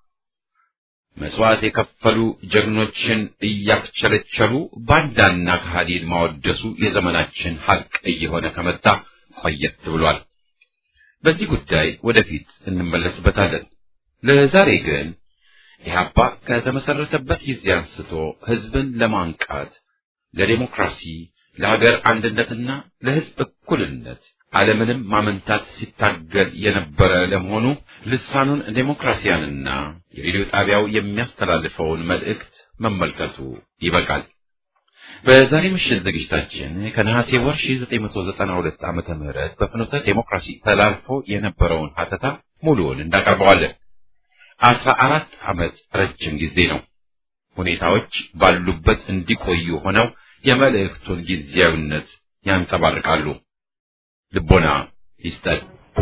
መስዋዕት የከፈሉ ጀግኖችን እያክቸለቸሉ ባንዳና ከሃዲን ማወደሱ የዘመናችን ሀቅ እየሆነ ከመጣ ቆየት ብሏል። በዚህ ጉዳይ ወደፊት እንመለስበታለን። ለዛሬ ግን ኢህአፓ ከተመሰረተበት ጊዜ አንስቶ ህዝብን ለማንቃት ለዴሞክራሲ፣ ለሀገር አንድነትና ለህዝብ እኩልነት ዓለምንም ማመንታት ሲታገል የነበረ ለመሆኑ ልሳኑን ዴሞክራሲያንና የሬዲዮ ጣቢያው የሚያስተላልፈውን መልእክት መመልከቱ ይበቃል። በዛሬ ምሽት ዝግጅታችን ከነሐሴ ወር 1992 ዓመተ ምህረት በፍኖተ ዴሞክራሲ ተላልፎ የነበረውን ሀተታ ሙሉውን እንዳቀርበዋለን። አስራ አራት ዓመት ረጅም ጊዜ ነው። ሁኔታዎች ባሉበት እንዲቆዩ ሆነው የመልእክቱን ጊዜያዊነት ያንጸባርቃሉ። ልቦና ይስጠን።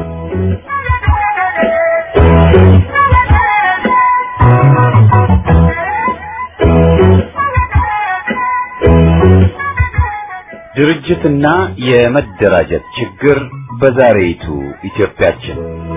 ድርጅትና የመደራጀት ችግር በዛሬይቱ ኢትዮጵያችን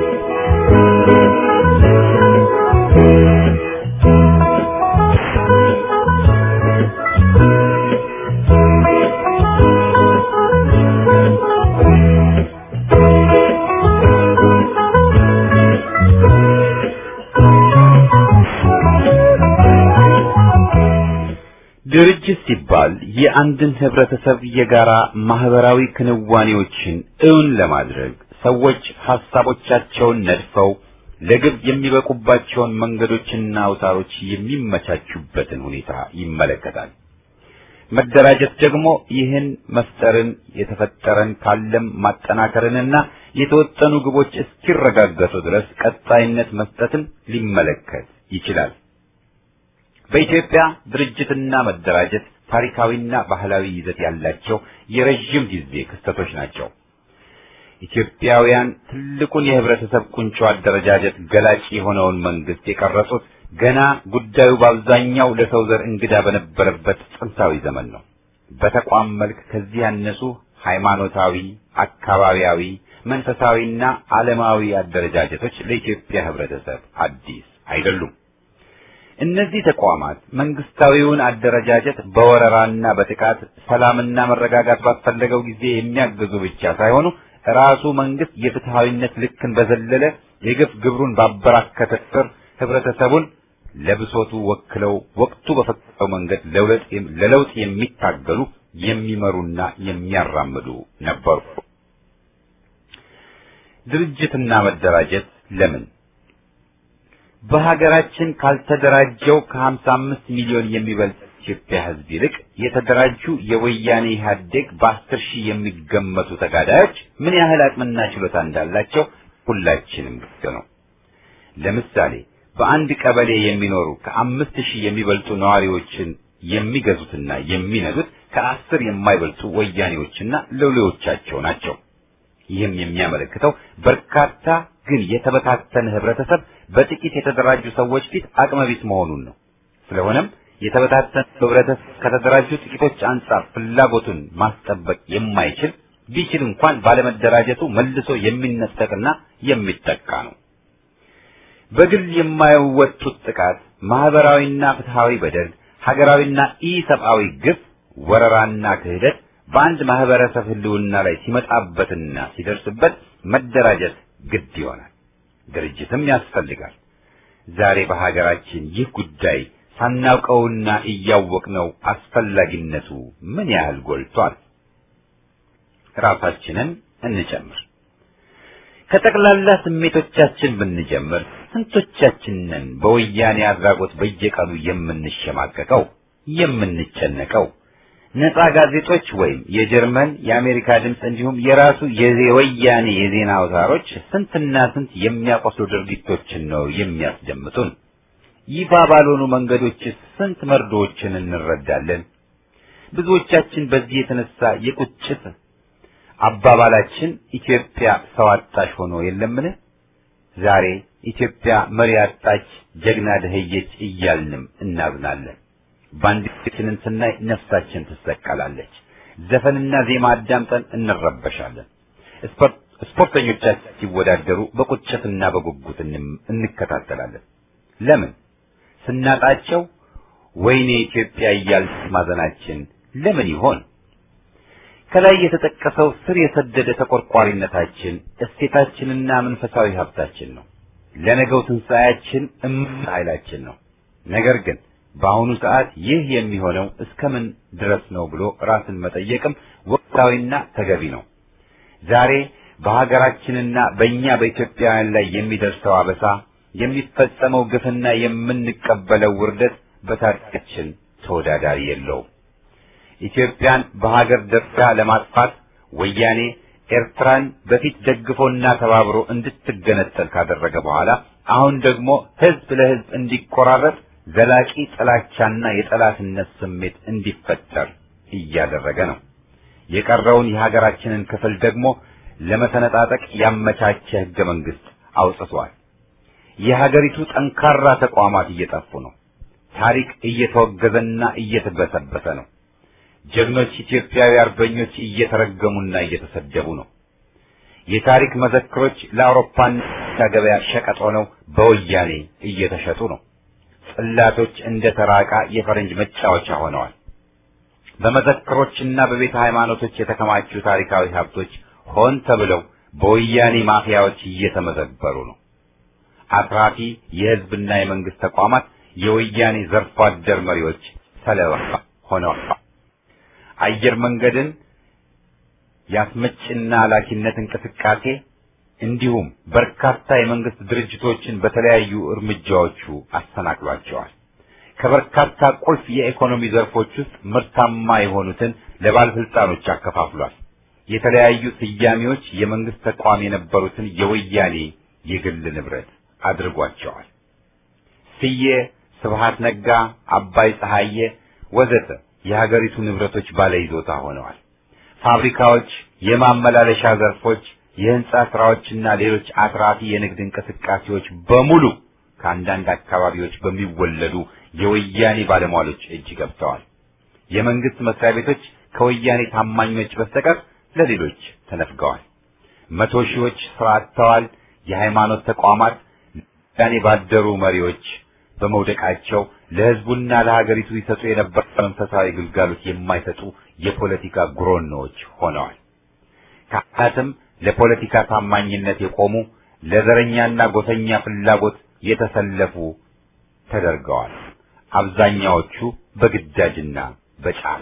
ድርጅት ሲባል የአንድን ህብረተሰብ የጋራ ማህበራዊ ክንዋኔዎችን እውን ለማድረግ ሰዎች ሐሳቦቻቸውን ነድፈው ለግብ የሚበቁባቸውን መንገዶችና አውታሮች የሚመቻቹበትን ሁኔታ ይመለከታል። መደራጀት ደግሞ ይህን መፍጠርን የተፈጠረን ካለም ማጠናከርንና የተወጠኑ ግቦች እስኪረጋገጡ ድረስ ቀጣይነት መስጠትን ሊመለከት ይችላል። በኢትዮጵያ ድርጅትና መደራጀት ታሪካዊና ባህላዊ ይዘት ያላቸው የረዥም ጊዜ ክስተቶች ናቸው። ኢትዮጵያውያን ትልቁን የህብረተሰብ ቁንጮ አደረጃጀት ገላጭ የሆነውን መንግስት የቀረጹት ገና ጉዳዩ በአብዛኛው ለሰው ዘር እንግዳ በነበረበት ጥንታዊ ዘመን ነው። በተቋም መልክ ከዚህ ያነሱ ሃይማኖታዊ፣ አካባቢያዊ፣ መንፈሳዊና ዓለማዊ አደረጃጀቶች ለኢትዮጵያ ህብረተሰብ አዲስ አይደሉም። እነዚህ ተቋማት መንግስታዊውን አደረጃጀት በወረራና በጥቃት ሰላምና መረጋጋት ባስፈለገው ጊዜ የሚያግዙ ብቻ ሳይሆኑ ራሱ መንግስት የፍትሃዊነት ልክን በዘለለ የግፍ ግብሩን ባበራከተ ቁጥር ህብረተሰቡን ለብሶቱ ወክለው ወቅቱ በፈቀደው መንገድ ለለውጥ የሚታገሉ የሚመሩና የሚያራምዱ ነበሩ። ድርጅትና መደራጀት ለምን በሀገራችን ካልተደራጀው ከ55 ሚሊዮን የሚበልጥ ኢትዮጵያ ህዝብ ይልቅ የተደራጁ የወያኔ ኢህአዴግ በአስር ሺህ የሚገመቱ ተጋዳዮች ምን ያህል አቅምና ችሎታ እንዳላቸው ሁላችንም ግልጽ ነው። ለምሳሌ በአንድ ቀበሌ የሚኖሩ ከአምስት ሺህ የሚበልጡ ነዋሪዎችን የሚገዙትና የሚነዱት ከአስር የማይበልጡ ወያኔዎችና ሎሌዎቻቸው ናቸው። ይህም የሚያመለክተው በርካታ ግን የተበታተነ ህብረተሰብ በጥቂት የተደራጁ ሰዎች ፊት አቅመቢስ መሆኑን ነው። ስለሆነም የተበታተነ ህብረተሰብ ከተደራጁ ጥቂቶች አንጻር ፍላጎቱን ማስጠበቅ የማይችል ቢችል እንኳን ባለመደራጀቱ መልሶ የሚነጠቅና የሚጠቃ ነው። በግል የማይወጡት ጥቃት፣ ማህበራዊና ፍትሃዊ በደል፣ ሀገራዊና ኢሰብአዊ ግፍ፣ ወረራና ክህደት በአንድ ማህበረሰብ ህልውና ላይ ሲመጣበትና ሲደርስበት መደራጀት ግድ ይሆናል። ድርጅትም ያስፈልጋል። ዛሬ በሀገራችን ይህ ጉዳይ ሳናውቀውና እያወቅነው አስፈላጊነቱ ምን ያህል ጎልቷል። ራሳችንን እንጨምር። ከጠቅላላ ስሜቶቻችን ብንጀምር ስንቶቻችንን በወያኔ አድራጎት በየቀኑ የምንሸማቀቀው የምንጨነቀው ነፃ ጋዜጦች ወይም የጀርመን የአሜሪካ ድምፅ እንዲሁም የራሱ የወያኔ የዜና አውታሮች ስንትና ስንት የሚያቆስሉ ድርጊቶችን ነው የሚያስደምጡን። ይፋ ባልሆኑ መንገዶች ስንት መርዶዎችን እንረዳለን። ብዙዎቻችን በዚህ የተነሳ የቁጭት አባባላችን ኢትዮጵያ ሰው አጣሽ ሆኖ የለምን? ዛሬ ኢትዮጵያ መሪ አጣች፣ ጀግና ደህየች እያልንም እናዝናለን። ባንዲራችንን ስናይ ነፍሳችን ትሰቀላለች። ዘፈንና ዜማ አዳምጠን እንረበሻለን። ስፖርተኞቻችን ሲወዳደሩ በቁጭትና በጉጉት እንከታተላለን። ለምን? ስናጣቸው ወይኔ ኢትዮጵያ እያልን ማዘናችን ለምን ይሆን? ከላይ የተጠቀሰው ስር የሰደደ ተቆርቋሪነታችን እሴታችንና መንፈሳዊ ሀብታችን ነው። ለነገው ትንሣኤያችን እምቅ ኃይላችን ነው። ነገር ግን በአሁኑ ሰዓት ይህ የሚሆነው እስከምን ድረስ ነው ብሎ ራስን መጠየቅም ወቅታዊና ተገቢ ነው። ዛሬ በሀገራችንና በእኛ በኢትዮጵያውያን ላይ የሚደርሰው አበሳ፣ የሚፈጸመው ግፍና የምንቀበለው ውርደት በታሪካችን ተወዳዳሪ የለውም። ኢትዮጵያን በሀገር ደረጃ ለማጥፋት ወያኔ ኤርትራን በፊት ደግፎና ተባብሮ እንድትገነጠል ካደረገ በኋላ አሁን ደግሞ ህዝብ ለህዝብ እንዲቆራረጥ ዘላቂ ጥላቻና የጠላትነት ስሜት እንዲፈጠር እያደረገ ነው። የቀረውን የሀገራችንን ክፍል ደግሞ ለመሰነጣጠቅ ያመቻቸ ህገ መንግስት አውጥቷል። የሀገሪቱ ጠንካራ ተቋማት እየጠፉ ነው። ታሪክ እየተወገዘና እየተበሰበሰ ነው። ጀግኖች ኢትዮጵያዊ አርበኞች እየተረገሙና እየተሰደቡ ነው። የታሪክ መዘክሮች ለአውሮፓና ገበያ ሸቀጥ ሆነው በወያኔ እየተሸጡ ነው። ጽላቶች እንደ ተራቃ የፈረንጅ መጫወቻ ሆነዋል። በመዘክሮችና በቤተ ሃይማኖቶች የተከማቹ ታሪካዊ ሀብቶች ሆን ተብለው በወያኔ ማፊያዎች እየተመዘበሩ ነው። አትራፊ የህዝብና የመንግስት ተቋማት የወያኔ ዘርፎ አደር መሪዎች ሰለባ ሆነዋል። አየር መንገድን የአስመጭና ላኪነት እንቅስቃሴ እንዲሁም በርካታ የመንግስት ድርጅቶችን በተለያዩ እርምጃዎቹ አሰናክሏቸዋል። ከበርካታ ቁልፍ የኢኮኖሚ ዘርፎች ውስጥ ምርታማ የሆኑትን ለባለስልጣኖች አከፋፍሏል። የተለያዩ ስያሜዎች የመንግስት ተቋም የነበሩትን የወያኔ የግል ንብረት አድርጓቸዋል። ስዬ፣ ስብሃት ነጋ፣ አባይ ፀሐዬ ወዘተ የሀገሪቱ ንብረቶች ባለይዞታ ሆነዋል። ፋብሪካዎች፣ የማመላለሻ ዘርፎች፣ የህንጻ ስራዎችና ሌሎች አትራፊ የንግድ እንቅስቃሴዎች በሙሉ ከአንዳንድ አካባቢዎች በሚወለዱ የወያኔ ባለሟሎች እጅ ገብተዋል። የመንግስት መስሪያ ቤቶች ከወያኔ ታማኞች በስተቀር ለሌሎች ተነፍገዋል። መቶ ሺዎች ስራ አጥተዋል። የሃይማኖት ተቋማት ወያኔ ባደሩ መሪዎች በመውደቃቸው ለህዝቡና ለሀገሪቱ ይሰጡ የነበረ መንፈሳዊ ግልጋሎት የማይሰጡ የፖለቲካ ጉሮኖዎች ሆነዋል። ካህናትም ለፖለቲካ ታማኝነት የቆሙ ለዘረኛና ጎሰኛ ፍላጎት የተሰለፉ ተደርገዋል። አብዛኛዎቹ በግዳጅና በጫና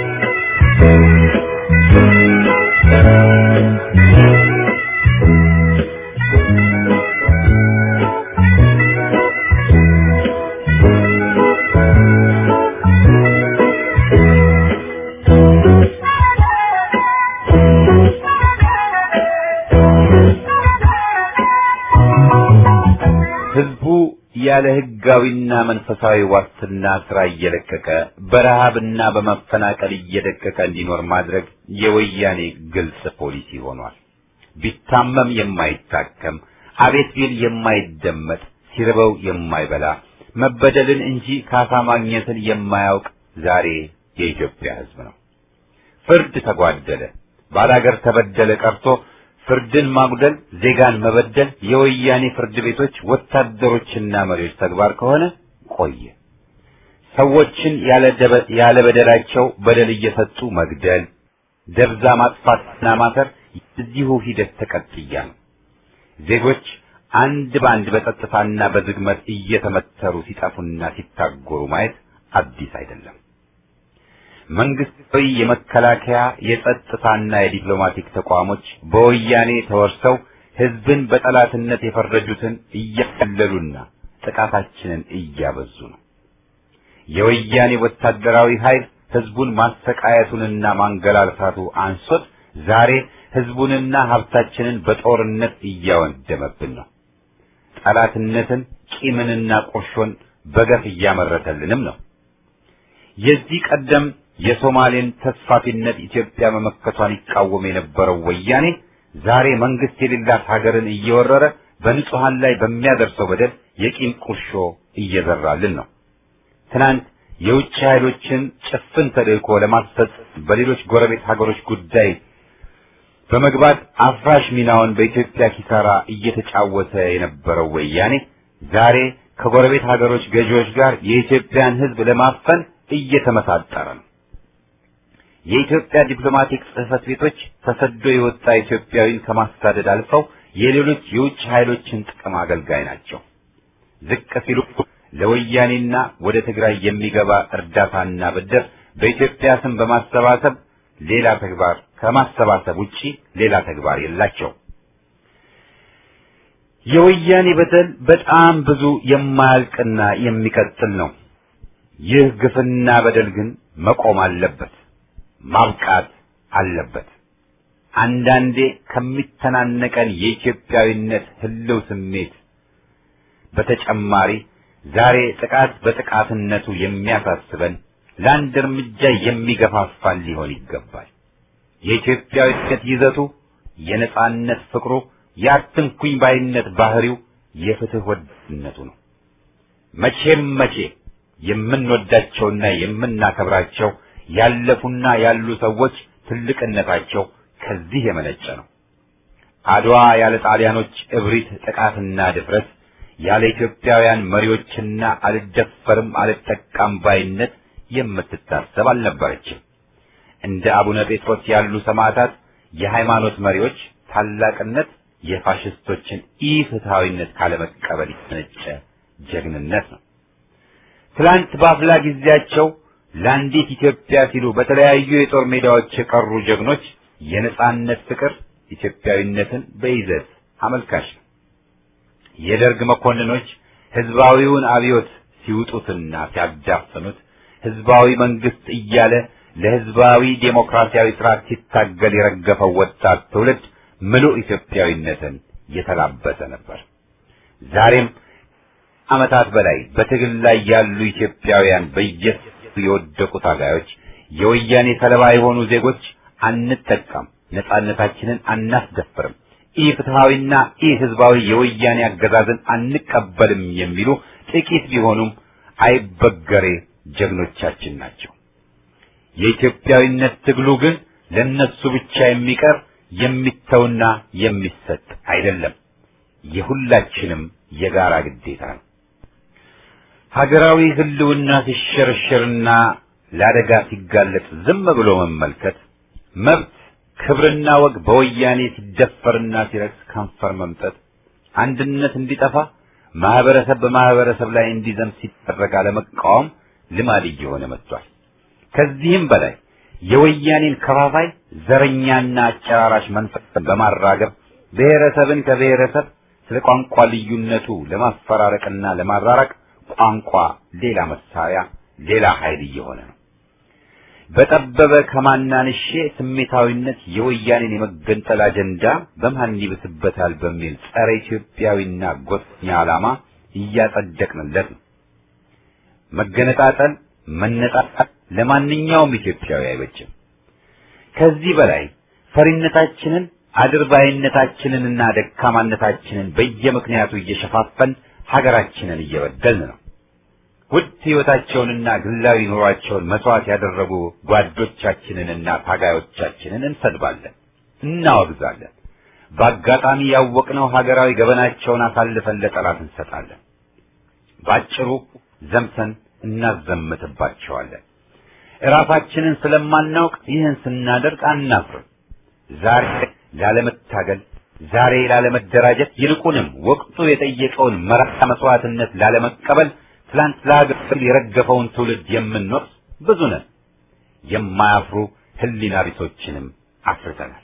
ህዝቡ ያለ ህጋዊና መንፈሳዊ ዋስትና ስራ እየለቀቀ በረሃብና በመፈናቀል እየደቀቀ እንዲኖር ማድረግ የወያኔ ግልጽ ፖሊሲ ሆኗል። ቢታመም የማይታከም አቤት ቢል የማይደመጥ ሲርበው የማይበላ መበደልን እንጂ ካሳ ማግኘትን የማያውቅ ዛሬ የኢትዮጵያ ህዝብ ነው። ፍርድ ተጓደለ፣ ባላገር ተበደለ ቀርቶ ፍርድን ማጉደል፣ ዜጋን መበደል የወያኔ ፍርድ ቤቶች ወታደሮችና መሪዎች ተግባር ከሆነ ቆየ። ሰዎችን ያለ በደላቸው በደል እየሰጡ መግደል፣ ደብዛ ማጥፋትና ማሰር የዚሁ ሂደት ተቀጥያ ነው። ዜጎች አንድ በአንድ በጸጥታና በዝግመት እየተመተሩ ሲጠፉና ሲታጎሩ ማየት አዲስ አይደለም። መንግስታዊ የመከላከያ የጸጥታና የዲፕሎማቲክ ተቋሞች በወያኔ ተወርሰው ህዝብን በጠላትነት የፈረጁትን እያቀለሉና ጥቃታችንን እያበዙ ነው። የወያኔ ወታደራዊ ኃይል ህዝቡን ማሰቃየቱንና ማንገላልታቱ አንሶት ዛሬ ህዝቡንና ሀብታችንን በጦርነት እያወደመብን ነው። ጠላትነትን፣ ቂምንና ቁርሾን በገፍ እያመረተልንም ነው። የዚህ ቀደም የሶማሌን ተስፋፊነት ኢትዮጵያ መመከቷን ይቃወም የነበረው ወያኔ ዛሬ መንግስት የሌላት ሀገርን እየወረረ በንጹሃን ላይ በሚያደርሰው በደል የቂም ቁርሾ እየዘራልን ነው። ትናንት የውጭ ኃይሎችን ጭፍን ተልእኮ ለማስፈጸም በሌሎች ጎረቤት ሀገሮች ጉዳይ በመግባት አፍራሽ ሚናውን በኢትዮጵያ ኪሳራ እየተጫወተ የነበረው ወያኔ ዛሬ ከጎረቤት ሀገሮች ገዢዎች ጋር የኢትዮጵያን ሕዝብ ለማፈን እየተመሳጠረ ነው። የኢትዮጵያ ዲፕሎማቲክ ጽሕፈት ቤቶች ተሰዶ የወጣ ኢትዮጵያዊን ከማሳደድ አልፈው የሌሎች የውጭ ኃይሎችን ጥቅም አገልጋይ ናቸው። ዝቅ ሲሉ ለወያኔና ወደ ትግራይ የሚገባ እርዳታና ብድር በኢትዮጵያ ስም በማሰባሰብ ሌላ ተግባር ከማሰባሰብ ውጪ ሌላ ተግባር የላቸው። የወያኔ በደል በጣም ብዙ የማያልቅና የሚቀጥል ነው። ይህ ግፍና በደል ግን መቆም አለበት፣ ማብቃት አለበት። አንዳንዴ ከሚተናነቀን የኢትዮጵያዊነት ህልው ስሜት በተጨማሪ ዛሬ ጥቃት በጥቃትነቱ የሚያሳስበን ለአንድ እርምጃ የሚገፋፋን ሊሆን ይገባል። የኢትዮጵያዊነት ይዘቱ፣ የነጻነት ፍቅሩ፣ የአትንኩኝ ባይነት ባህሪው፣ የፍትህ ወዳድነቱ ነው። መቼም መቼ የምንወዳቸውና የምናከብራቸው ያለፉና ያሉ ሰዎች ትልቅነታቸው ከዚህ የመነጨ ነው። አድዋ ያለ ጣሊያኖች እብሪት፣ ጥቃትና ድፍረት ያለ ኢትዮጵያውያን መሪዎችና አልደፈርም አልጠቃም ባይነት የምትታሰብ አልነበረችም። እንደ አቡነ ጴጥሮስ ያሉ ሰማዕታት የሃይማኖት መሪዎች ታላቅነት የፋሽስቶችን ኢፍትሐዊነት ካለመቀበል የተነጨ ጀግንነት ነው። ትላንት በአፍላ ጊዜያቸው ለአንዲት ኢትዮጵያ ሲሉ በተለያዩ የጦር ሜዳዎች የቀሩ ጀግኖች የነጻነት ፍቅር ኢትዮጵያዊነትን በይዘት አመልካች ነው። የደርግ መኮንኖች ህዝባዊውን አብዮት ሲውጡትና ሲያዳፍኑት ህዝባዊ መንግስት እያለ ለህዝባዊ ዴሞክራሲያዊ ስርዓት ሲታገል የረገፈው ወጣት ትውልድ ምሉእ ኢትዮጵያዊነትን የተላበሰ ነበር። ዛሬም ዓመታት በላይ በትግል ላይ ያሉ ኢትዮጵያውያን በየሱ የወደቁ ታጋዮች፣ የወያኔ ሰለባ የሆኑ ዜጎች አንጠቃም፣ ነጻነታችንን አናስደፍርም፣ ኢ ፍትሐዊና ኢ ህዝባዊ የወያኔ አገዛዝን አንቀበልም የሚሉ ጥቂት ቢሆኑም አይበገሬ ጀግኖቻችን ናቸው። የኢትዮጵያዊነት ትግሉ ግን ለነሱ ብቻ የሚቀር የሚተውና የሚሰጥ አይደለም። የሁላችንም የጋራ ግዴታ ነው። ሀገራዊ ህልውና ሲሸረሸርና ለአደጋ ሲጋለጥ ዝም ብሎ መመልከት፣ መብት ክብርና ወግ በወያኔ ሲደፈርና ሲረክስ ከንፈር መምጠት፣ አንድነት እንዲጠፋ ማህበረሰብ በማህበረሰብ ላይ እንዲዘምት ሲደረግ አለመቃወም ልማድ እየሆነ መጥቷል። ከዚህም በላይ የወያኔን ከፋፋይ ዘረኛና አጨራራሽ መንፈስን በማራገብ ብሔረሰብን ከብሔረሰብ ስለ ቋንቋ ልዩነቱ ለማፈራረቅና ለማራራቅ ቋንቋ ሌላ መሳሪያ፣ ሌላ ኃይል እየሆነ ነው። በጠበበ ከማናንሼ ስሜታዊነት የወያኔን የመገንጠል አጀንዳ በማን ይብስበታል በሚል ጸረ ኢትዮጵያዊና ጎሰኛ ዓላማ እያጸደቅንለት ነው። መገነጣጠል፣ መነጣጣል ለማንኛውም ኢትዮጵያዊ አይበጅም። ከዚህ በላይ ፈሪነታችንን አድርባይነታችንንና ደካማነታችንን በየምክንያቱ እየሸፋፈን ሀገራችንን እየበደልን ነው። ውድ ሕይወታቸውንና ግላዊ ኑሯቸውን መስዋዕት ያደረጉ ጓዶቻችንንና ታጋዮቻችንን እንሰድባለን፣ እናወግዛለን። በአጋጣሚ ያወቅነው ሀገራዊ ገበናቸውን አሳልፈን ለጠላት እንሰጣለን። ባጭሩ ዘምተን እናዘምትባቸዋለን። እራሳችንን ስለማናውቅ ይህን ስናደርግ አናፍርም። ዛሬ ላለመታገል፣ ዛሬ ላለመደራጀት፣ ይልቁንም ወቅቱ የጠየቀውን መራራ መስዋዕትነት ላለመቀበል ትላንት ለሀገር የረገፈውን ትውልድ የምንወቅስ ብዙ ነን። የማያፍሩ ሕሊና ቢሶችንም አፍርተናል።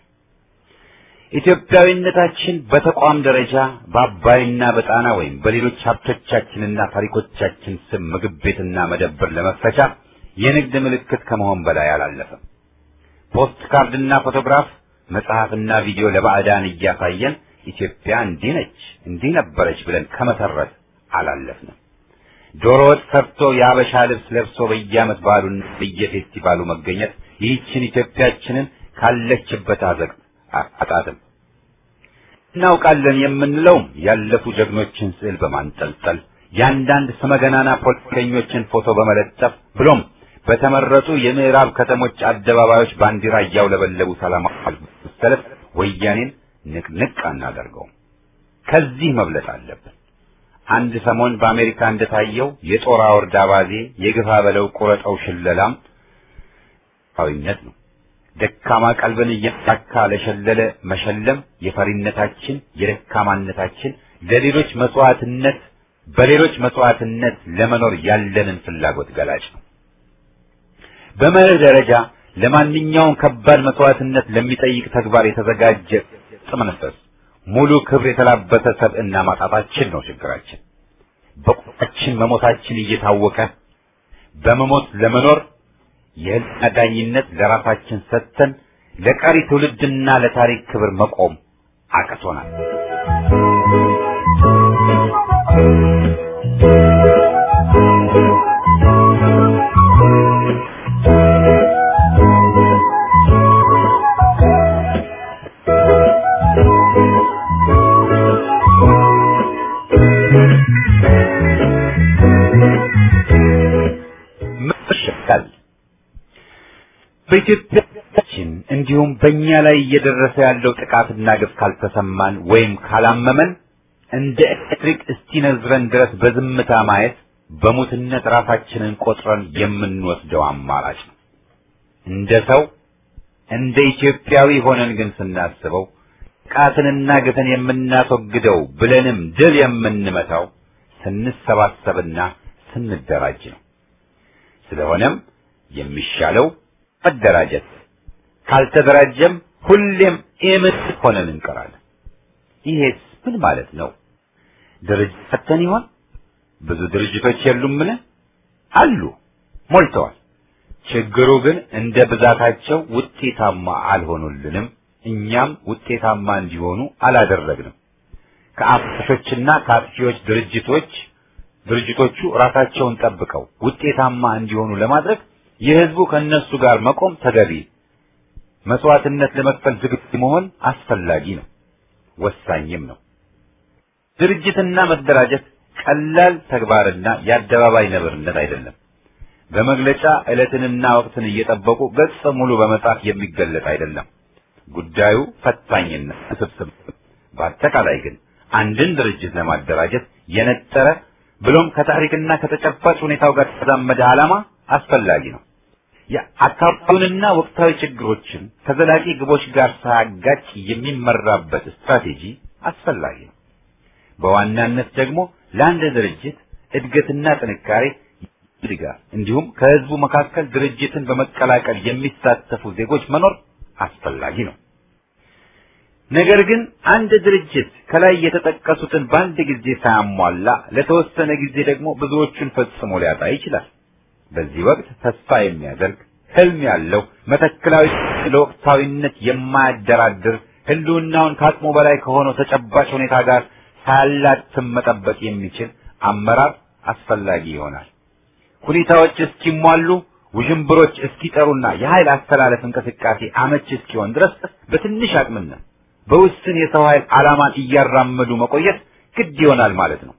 ኢትዮጵያዊነታችን በተቋም ደረጃ በአባይና በጣና ወይም በሌሎች ሀብቶቻችንና ታሪኮቻችን ስም ምግብ ቤትና መደብር ለመክፈቻ የንግድ ምልክት ከመሆን በላይ አላለፈም። ፖስት ካርድና ፎቶግራፍ፣ መጽሐፍና ቪዲዮ ለባዕዳን እያሳየን ኢትዮጵያ እንዲህ ነች እንዲህ ነበረች ብለን ከመሰረት አላለፍንም። ዶሮ ወጥ ሰርቶ የአበሻ ልብስ ለብሶ በየዓመት በዓሉና በየፌስቲቫሉ መገኘት ይህችን ኢትዮጵያችንን ካለችበት አዘቅት አጣጥም እናውቃለን የምንለውም ያለፉ ጀግኖችን ስዕል በማንጠልጠል የአንዳንድ ስመገናና ፖለቲከኞችን ፎቶ በመለጠፍ ብሎም በተመረጡ የምዕራብ ከተሞች አደባባዮች ባንዲራ እያውለበለቡ ሰላማዊ ሰልፍ ወያኔን ንቅንቅ አናደርገውም። ከዚህ መብለጥ አለብን። አንድ ሰሞን በአሜሪካ እንደታየው የጦር አውርድ አባዜ፣ የግፋ በለው ቁረጠው ሽለላም ዊነት ነው። ደካማ ቀልብን እያሳካ ለሸለለ መሸለም የፈሪነታችን የደካማነታችን ለሌሎች መስዋዕትነት በሌሎች መስዋዕትነት ለመኖር ያለንን ፍላጎት ገላጭ ነው። በመርህ ደረጃ ለማንኛውም ከባድ መስዋዕትነት ለሚጠይቅ ተግባር የተዘጋጀ ጥመንፈስ ሙሉ ክብር የተላበሰ ሰብዕና ማጣታችን ነው ችግራችን። በቁጣችን መሞታችን እየታወቀ በመሞት ለመኖር የህልና ዳኝነት ለራሳችን ሰጥተን ለቀሪ ትውልድና ለታሪክ ክብር መቆም አቅቶናል። መሸካል በኢትዮጵያችን እንዲሁም በእኛ ላይ እየደረሰ ያለው ጥቃትና ግፍ ካልተሰማን ወይም ካላመመን እንደ ኤሌክትሪክ እስኪነዝረን ድረስ በዝምታ ማየት በሙትነት ራሳችንን ቆጥረን የምንወስደው አማራጭ ነው። እንደ ሰው እንደ ኢትዮጵያዊ ሆነን ግን ስናስበው ጥቃትንና ግፍን የምናስወግደው ብለንም ድል የምንመታው ስንሰባሰብና ስንደራጅ ነው። ስለሆነም የሚሻለው መደራጀት፣ ካልተደራጀም ሁሌም ኢምት ሆነን እንቀራለን። ይሄስ ምን ማለት ነው? ድርጅት ፈተን ይሆን? ብዙ ድርጅቶች የሉምን? አሉ፣ ሞልተዋል። ችግሩ ግን እንደ ብዛታቸው ውጤታማ አልሆኑልንም። እኛም ውጤታማ እንዲሆኑ አላደረግንም። ከአፍሾችና ከአጥፊዎች ድርጅቶች ድርጅቶቹ ራሳቸውን ጠብቀው ውጤታማ እንዲሆኑ ለማድረግ የህዝቡ ከነሱ ጋር መቆም ተገቢ፣ መስዋዕትነት ለመክፈል ዝግጁ መሆን አስፈላጊ ነው፣ ወሳኝም ነው። ድርጅትና መደራጀት ቀላል ተግባርና የአደባባይ ነብርነት አይደለም። በመግለጫ ዕለትንና ወቅትን እየጠበቁ ገጽ ሙሉ በመጻፍ የሚገለጥ አይደለም። ጉዳዩ ፈታኝና ውስብስብ። በአጠቃላይ ግን አንድን ድርጅት ለማደራጀት የነጠረ ብሎም ከታሪክና ከተጨባጭ ሁኔታው ጋር የተዛመደ ዓላማ አስፈላጊ ነው። የአካባቢውንና ወቅታዊ ችግሮችን ከዘላቂ ግቦች ጋር ሳያጋጭ የሚመራበት ስትራቴጂ አስፈላጊ ነው። በዋናነት ደግሞ ለአንድ ድርጅት እድገትና ጥንካሬ ድጋፍ እንዲሁም ከህዝቡ መካከል ድርጅትን በመቀላቀል የሚሳተፉ ዜጎች መኖር አስፈላጊ ነው። ነገር ግን አንድ ድርጅት ከላይ የተጠቀሱትን በአንድ ጊዜ ሳያሟላ ለተወሰነ ጊዜ ደግሞ ብዙዎቹን ፈጽሞ ሊያጣ ይችላል። በዚህ ወቅት ተስፋ የሚያደርግ ህልም ያለው መተክላዊ ለወቅታዊነት የማያደራድር ህልውናውን ከአቅሙ በላይ ከሆነው ተጨባጭ ሁኔታ ጋር ሳያላትም መጠበቅ የሚችል አመራር አስፈላጊ ይሆናል። ሁኔታዎች እስኪሟሉ ውዥንብሮች እስኪጠሩና የኃይል አስተላለፍ እንቅስቃሴ አመች እስኪሆን ድረስ በትንሽ አቅምነት በውስን የሰው ኃይል ዓላማን እያራመዱ መቆየት ግድ ይሆናል ማለት ነው።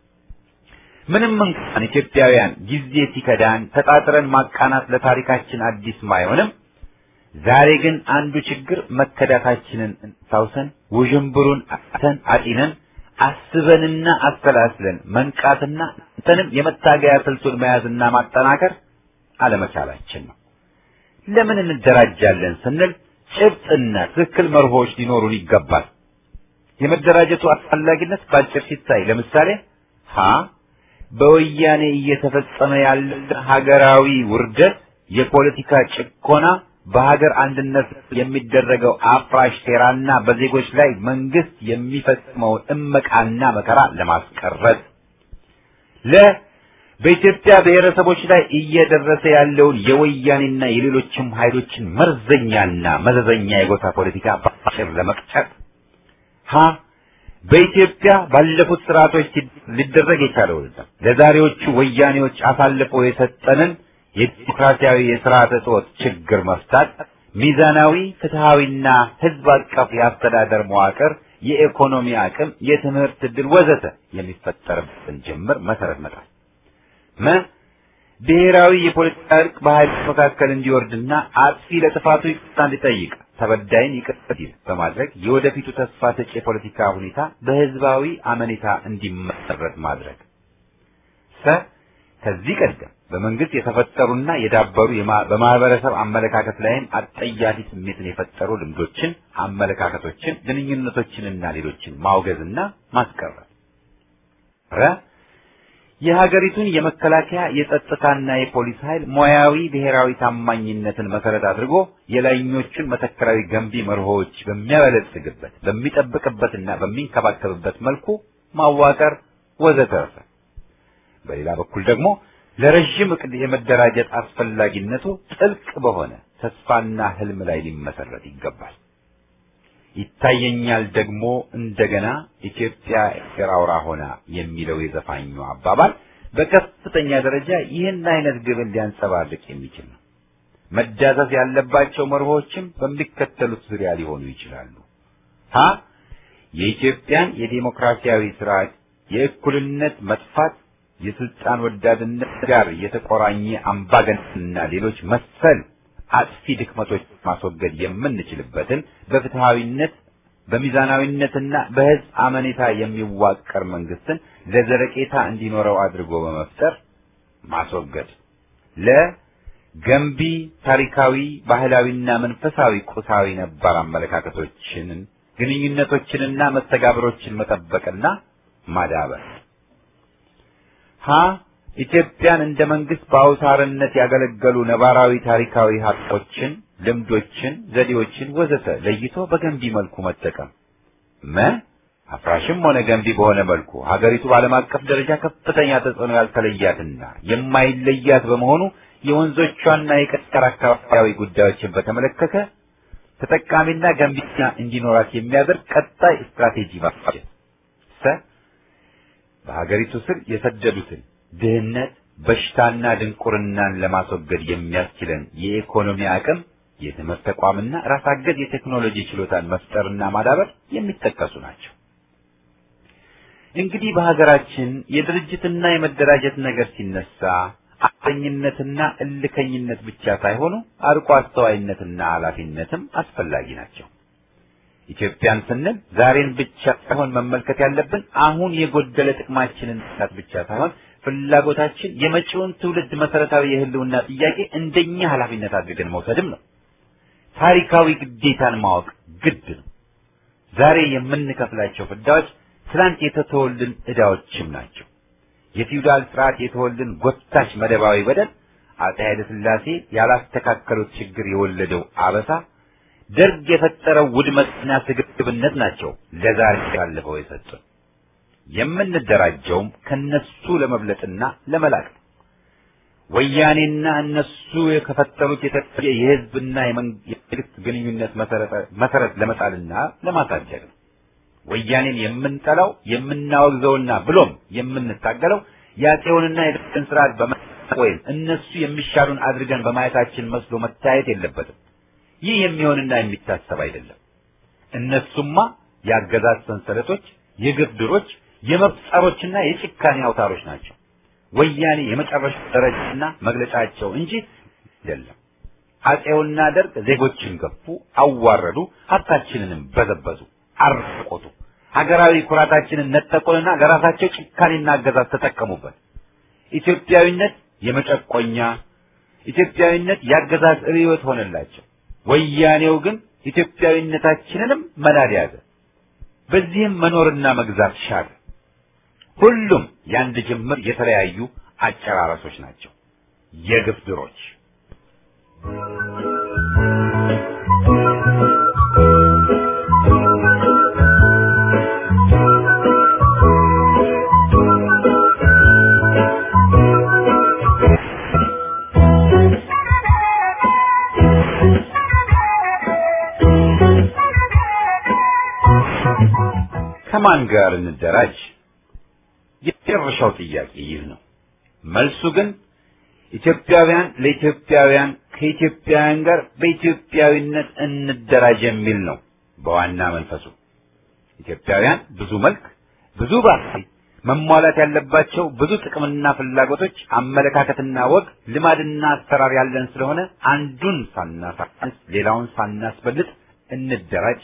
ምንም እንኳን ኢትዮጵያውያን ጊዜ ሲከዳን ተጣጥረን ማቃናት ለታሪካችን አዲስ ባይሆንም ዛሬ ግን አንዱ ችግር መከዳታችንን ሳውሰን ውዥንብሩን አተን አጢነን አስበንና አሰላስለን መንቃትና እንተንም የመታገያ ስልቱን መያዝና ማጠናከር አለመቻላችን ነው። ለምን እንደራጃለን ስንል ጭብጥና ትክክል መርሆች ሊኖሩን ይገባል። የመደራጀቱ አስፈላጊነት በአጭር ሲታይ ለምሳሌ ሀ በወያኔ እየተፈጸመ ያለ ሀገራዊ ውርደት፣ የፖለቲካ ጭቆና፣ በሀገር አንድነት የሚደረገው አፍራሽ ሴራና በዜጎች ላይ መንግስት የሚፈጽመውን እመቃና መከራ ለማስቀረት ለ በኢትዮጵያ ብሔረሰቦች ላይ እየደረሰ ያለውን የወያኔና የሌሎችም ኃይሎችን መርዘኛና መዘዘኛ የጎሳ ፖለቲካ በአጭር ለመቅጨት ሀ በኢትዮጵያ ባለፉት ስርዓቶች ሊደረግ የቻለውና ለዛሬዎቹ ወያኔዎች አሳልፎ የሰጠንን የዲሞክራሲያዊ የስርዓተ ጾት ችግር መፍታት፣ ሚዛናዊ ፍትሃዊና ህዝብ አቀፍ የአስተዳደር መዋቅር፣ የኢኮኖሚ አቅም፣ የትምህርት ዕድል ወዘተ የሚፈጠርበትን ጅምር መሰረት መጣል መ ብሔራዊ የፖለቲካ እርቅ በኃይሎች መካከል እንዲወርድና አጥፊ ለጥፋቱ ይቅርታ እንዲጠይቅ ተበዳይን ይቅር ሲል በማድረግ የወደፊቱ ተስፋ ሰጪ የፖለቲካ ሁኔታ በህዝባዊ አመኔታ እንዲመሰረት ማድረግ ሰ ከዚህ ቀደም በመንግስት የተፈጠሩና የዳበሩ በማህበረሰብ አመለካከት ላይም አጠያፊ ስሜትን የፈጠሩ ልምዶችን፣ አመለካከቶችን፣ ግንኙነቶችንና ሌሎችን ማውገዝና ማስቀረት ረ የሀገሪቱን የመከላከያ የጸጥታና የፖሊስ ኃይል ሙያዊ ብሔራዊ ታማኝነትን መሰረት አድርጎ የላይኞቹን መተከራዊ ገንቢ መርሆዎች በሚያበለጽግበት በሚጠብቅበትና በሚንከባከብበት መልኩ ማዋቀር ወዘተረፈ። በሌላ በኩል ደግሞ ለረዥም እቅድ የመደራጀት አስፈላጊነቱ ጥልቅ በሆነ ተስፋና ህልም ላይ ሊመሰረት ይገባል። ይታየኛል ደግሞ እንደገና ኢትዮጵያ ኤርትራ አውራ ሆና የሚለው የዘፋኙ አባባል በከፍተኛ ደረጃ ይህን አይነት ግብን ሊያንጸባርቅ የሚችል ነው። መዳሰስ ያለባቸው መርሆችም በሚከተሉት ዙሪያ ሊሆኑ ይችላሉ። ሀ የኢትዮጵያን የዲሞክራሲያዊ ስርዓት የእኩልነት መጥፋት የስልጣን ወዳድነት ጋር የተቆራኘ አምባገነንና ሌሎች መሰል አጥፊ ድክመቶች ማስወገድ የምንችልበትን በፍትሃዊነት በሚዛናዊነትና በህዝብ አመኔታ የሚዋቀር መንግስትን ለዘለቄታ እንዲኖረው አድርጎ በመፍጠር ማስወገድ። ለገንቢ ታሪካዊ፣ ባህላዊና መንፈሳዊ ቁሳዊ ነባር አመለካከቶችን፣ ግንኙነቶችንና መስተጋብሮችን መጠበቅና ማዳበር። ሀ ኢትዮጵያን እንደ መንግስት በአውታርነት ያገለገሉ ነባራዊ ታሪካዊ ሀቆችን፣ ልምዶችን፣ ዘዴዎችን ወዘተ ለይቶ በገንቢ መልኩ መጠቀም። መ አፍራሽም ሆነ ገንቢ በሆነ መልኩ ሀገሪቱ በዓለም አቀፍ ደረጃ ከፍተኛ ተጽዕኖ ያልተለያትና የማይለያት በመሆኑ የወንዞቿና የቀጠር አካባቢያዊ ጉዳዮችን በተመለከተ ተጠቃሚና ገንቢና እንዲኖራት የሚያደርግ ቀጣይ ስትራቴጂ ማፋጀት። ሰ በሀገሪቱ ስር የሰደዱትን ድህነት፣ በሽታና ድንቁርናን ለማስወገድ የሚያስችለን የኢኮኖሚ አቅም፣ የትምህርት ተቋምና ራስ አገዝ የቴክኖሎጂ ችሎታን መፍጠርና ማዳበር የሚጠቀሱ ናቸው። እንግዲህ በሀገራችን የድርጅትና የመደራጀት ነገር ሲነሳ አቀኝነትና እልከኝነት ብቻ ሳይሆኑ አርቆ አስተዋይነትና ኃላፊነትም አስፈላጊ ናቸው። ኢትዮጵያን ስንል ዛሬን ብቻ ሳይሆን መመልከት ያለብን አሁን የጎደለ ጥቅማችንን ሳት ብቻ ሳይሆን ፍላጎታችን የመጪውን ትውልድ መሰረታዊ የህልውና ጥያቄ እንደኛ ኃላፊነት አድርገን መውሰድም ነው። ታሪካዊ ግዴታን ማወቅ ግድ ነው። ዛሬ የምንከፍላቸው ፍዳዎች ትላንት የተተወልን ዕዳዎችም ናቸው። የፊውዳል ስርዓት የተወልን ጎታች መደባዊ በደል፣ አፄ ኃይለ ሥላሴ ያላስተካከሉት ችግር የወለደው አበሳ፣ ደርግ የፈጠረው ውድመትና ስግብግብነት ናቸው ለዛሬ ያለፈው የሰጡን። የምንደራጀውም ከነሱ ለመብለጥና ለመላቅ ነው። ወያኔና እነሱ የከፈጠሩት የተለየ የህዝብና የመንግስት ግንኙነት መሰረት ለመጣልና ለማሳደግ ነው። ወያኔን የምንጠላው የምናወግዘውና ብሎም የምንታገለው የአፄውንና የደርግን ስርዓት በመ- ወይም እነሱ የሚሻሉን አድርገን በማየታችን መስሎ መታየት የለበትም። ይህ የሚሆንና የሚታሰብ አይደለም። እነሱማ የአገዛዝ ሰንሰለቶች፣ የግፍ ድሮች፣ የመብት ጸሮችና የጭካኔ አውታሮች ናቸው። ወያኔ የመጨረሻ ደረጃና መግለጫቸው እንጂ አይደለም። አፄውና ደርግ ዜጎችን ገፉ፣ አዋረዱ፣ ሀብታችንንም በዘበዙ፣ አርቆቱ፣ ሀገራዊ ኩራታችንን ነጠቁንና ለራሳቸው ጭካኔና አገዛዝ ተጠቀሙበት። ኢትዮጵያዊነት የመጨቆኛ ኢትዮጵያዊነት የአገዛዝ ርዕዮት ሆነላቸው። ወያኔው ግን ኢትዮጵያዊነታችንንም መናድ ያዘ። በዚህም መኖርና መግዛት ሻለ። ሁሉም የአንድ ጅምር የተለያዩ አጨራረሶች ናቸው፣ የግፍ ድሮች። ከማን ጋር እንደራጅ? የመጨረሻው ጥያቄ ይህ ነው። መልሱ ግን ኢትዮጵያውያን ለኢትዮጵያውያን ከኢትዮጵያውያን ጋር በኢትዮጵያዊነት እንደራጅ የሚል ነው። በዋና መንፈሱ ኢትዮጵያውያን ብዙ መልክ፣ ብዙ ባህሪ፣ መሟላት ያለባቸው ብዙ ጥቅምና ፍላጎቶች፣ አመለካከትና ወግ፣ ልማድና አሰራር ያለን ስለሆነ አንዱን ሳናሳንስ ሌላውን ሳናስበልጥ እንደራጅ።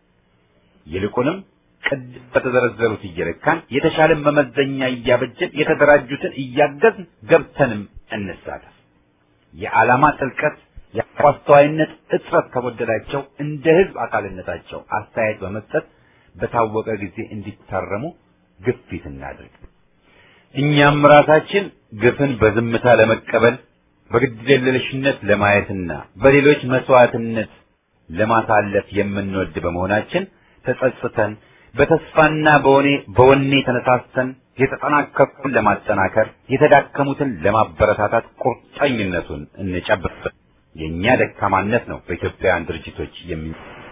ይልቁንም ቅድም በተዘረዘሩት እየለካን የተሻለን መመዘኛ እያበጀን የተደራጁትን እያገዝን ገብተንም እንሳተፍ። የዓላማ ጥልቀት የአስተዋይነት እጥረት ከጎደላቸው እንደ ህዝብ አካልነታቸው አስተያየት በመስጠት በታወቀ ጊዜ እንዲታረሙ ግፊት እናድርግ። እኛም ራሳችን ግፍን በዝምታ ለመቀበል በግድየለሽነት ለማየትና በሌሎች መስዋዕትነት ለማሳለፍ የምንወድ በመሆናችን ተጸጽተን በተስፋና በወኔ በወኔ ተነሳስተን የተጠናከሩትን ለማጠናከር የተዳከሙትን ለማበረታታት ቁርጠኝነቱን እንጨብጥ። የእኛ ደካማነት ነው በኢትዮጵያውያን ድርጅቶች የሚ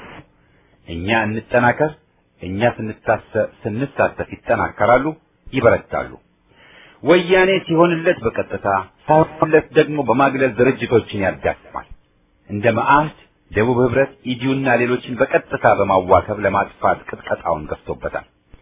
እኛ እንጠናከር። እኛ ስንሳተፍ ይጠናከራሉ፣ ይበረታሉ። ወያኔ ሲሆንለት በቀጥታ ሳይሆንለት ደግሞ በማግለል ድርጅቶችን ያዳክማል። እንደ መዓህድ፣ ደቡብ ህብረት፣ ኢዲዩና ሌሎችን በቀጥታ በማዋከብ ለማጥፋት ቅጥቀጣውን ገፍቶበታል።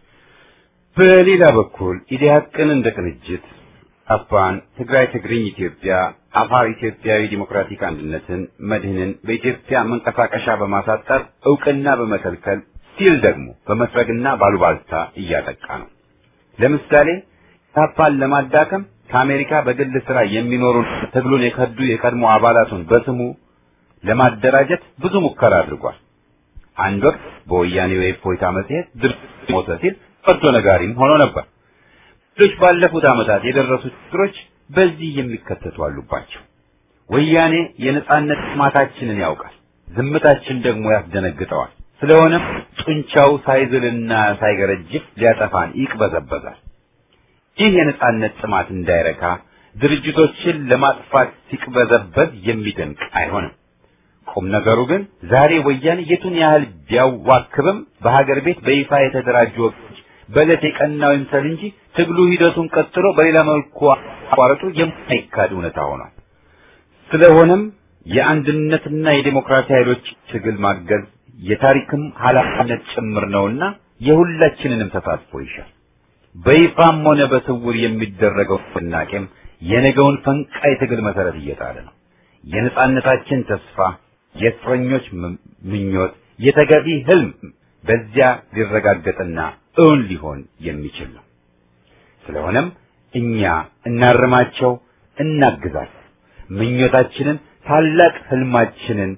በሌላ በኩል ኢዲሃቅን እንደ ቅንጅት አፋን፣ ትግራይ ትግርኝ ኢትዮጵያ፣ አፋር ኢትዮጵያዊ ዲሞክራቲክ አንድነትን፣ መድህንን በኢትዮጵያ መንቀሳቀሻ በማሳጠር እውቅና በመከልከል ሲል ደግሞ በመስረግና ባሉባልታ እያጠቃ ነው። ለምሳሌ ታፓን ለማዳከም ከአሜሪካ በግል ስራ የሚኖሩ ትግሉን የከዱ የቀድሞ አባላቱን በስሙ ለማደራጀት ብዙ ሙከራ አድርጓል። አንድ ወቅት በወያኔ የእፎይታ መጽሔት ድርጅት ሞተ ሲል ፈርዶ ነጋሪም ሆኖ ነበር። ሌሎች ባለፉት ዓመታት የደረሱ ችግሮች በዚህ የሚከተቱ አሉባቸው። ወያኔ የነጻነት ጥማታችንን ያውቃል፣ ዝምታችን ደግሞ ያስደነግጠዋል። ስለሆነም ጡንቻው ሳይዝልና ሳይገረጅፍ ሊያጠፋን ይቅበዘበዛል። ይህ የነጻነት ጥማት እንዳይረካ ድርጅቶችን ለማጥፋት ሲቅበዘበዝ የሚደንቅ አይሆንም። ቁም ነገሩ ግን ዛሬ ወያኔ የቱን ያህል ቢያዋክብም በሀገር ቤት በይፋ የተደራጁ ወገኖች በዕለት የቀናው ይምሰል እንጂ ትግሉ ሂደቱን ቀጥሎ በሌላ መልኩ አቋረጡ የማይካድ እውነታ ሆኗል። ስለሆነም የአንድነትና የዴሞክራሲ ኃይሎች ትግል ማገዝ የታሪክም ኃላፊነት ጭምር ነውና የሁላችንንም ተሳትፎ ይሻል። በይፋም ሆነ በስውር የሚደረገው ንቅናቄም የነገውን ፈንቃይ ትግል መሰረት እየጣለ ነው። የነጻነታችን ተስፋ፣ የእስረኞች ምኞት፣ የተገቢ ህልም በዚያ ሊረጋገጥና እውን ሊሆን የሚችል ነው። ስለሆነም እኛ እናርማቸው፣ እናግዛቸው። ምኞታችንን ታላቅ ህልማችንን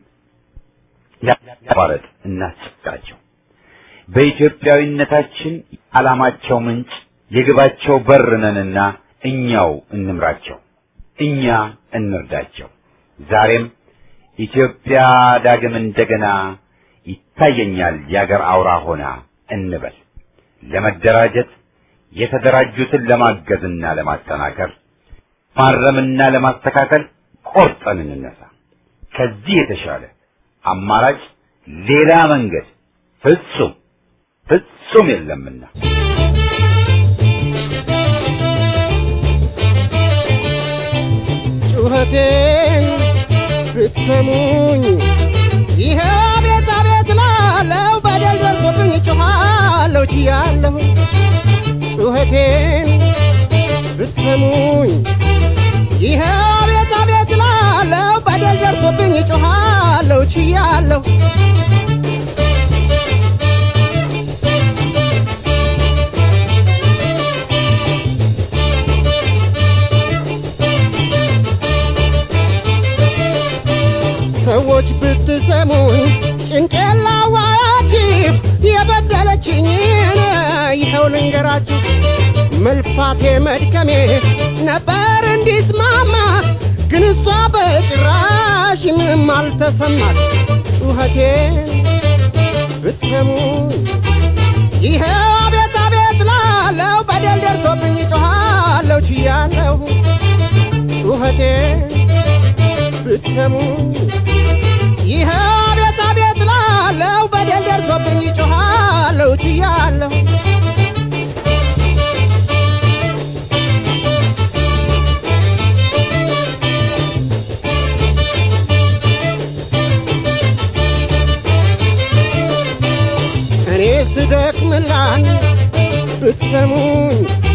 ያቋረጥ እናስጨብጣቸው። በኢትዮጵያዊነታችን ዓላማቸው ምንጭ የግባቸው በር ነንና እኛው እንምራቸው፣ እኛ እንርዳቸው። ዛሬም ኢትዮጵያ ዳግም እንደገና ይታየኛል የአገር አውራ ሆና እንበል። ለመደራጀት የተደራጁትን ለማገዝና ለማጠናከር ማረምና ለማስተካከል ቆርጠን እንነሳ። ከዚህ የተሻለ አማራጭ ሌላ መንገድ ፍጹም ፍጹም የለምና ጩኸቴን ብትሰሙኝ ይሄ ቤት አቤት ላለው በደል ደርሶብኝ ጮኻለሁ ችያለሁ ጩኸቴን ብትሰሙኝ ይሄ ቤት አቤት ላለው በደል ደርሶብኝ ጮኻለሁ ችያለሁ ሰዎች ብትሰሙኝ ጭንቄን ላዋያችሁ የበደለችኝን ይኸው ልንገራችሁ መልፋቴ መድከሜ ነበር እንዲስማማ ግን እሷ በጭራሽ ምንም አልተሰማት ጩኸቴ ብትሰሙኝ ይኸው አቤት አቤት ላለው በደል ደርሶብኝ ጮኻለሁ ችያለሁ ጩኸቴ ብትሰሙኝ ይኸው አቤት አቤት ላለው በደል ደርሶብኝ ጮኻለሁ ችያለሁ እኔ ስደክምላት ብትሰሙኝ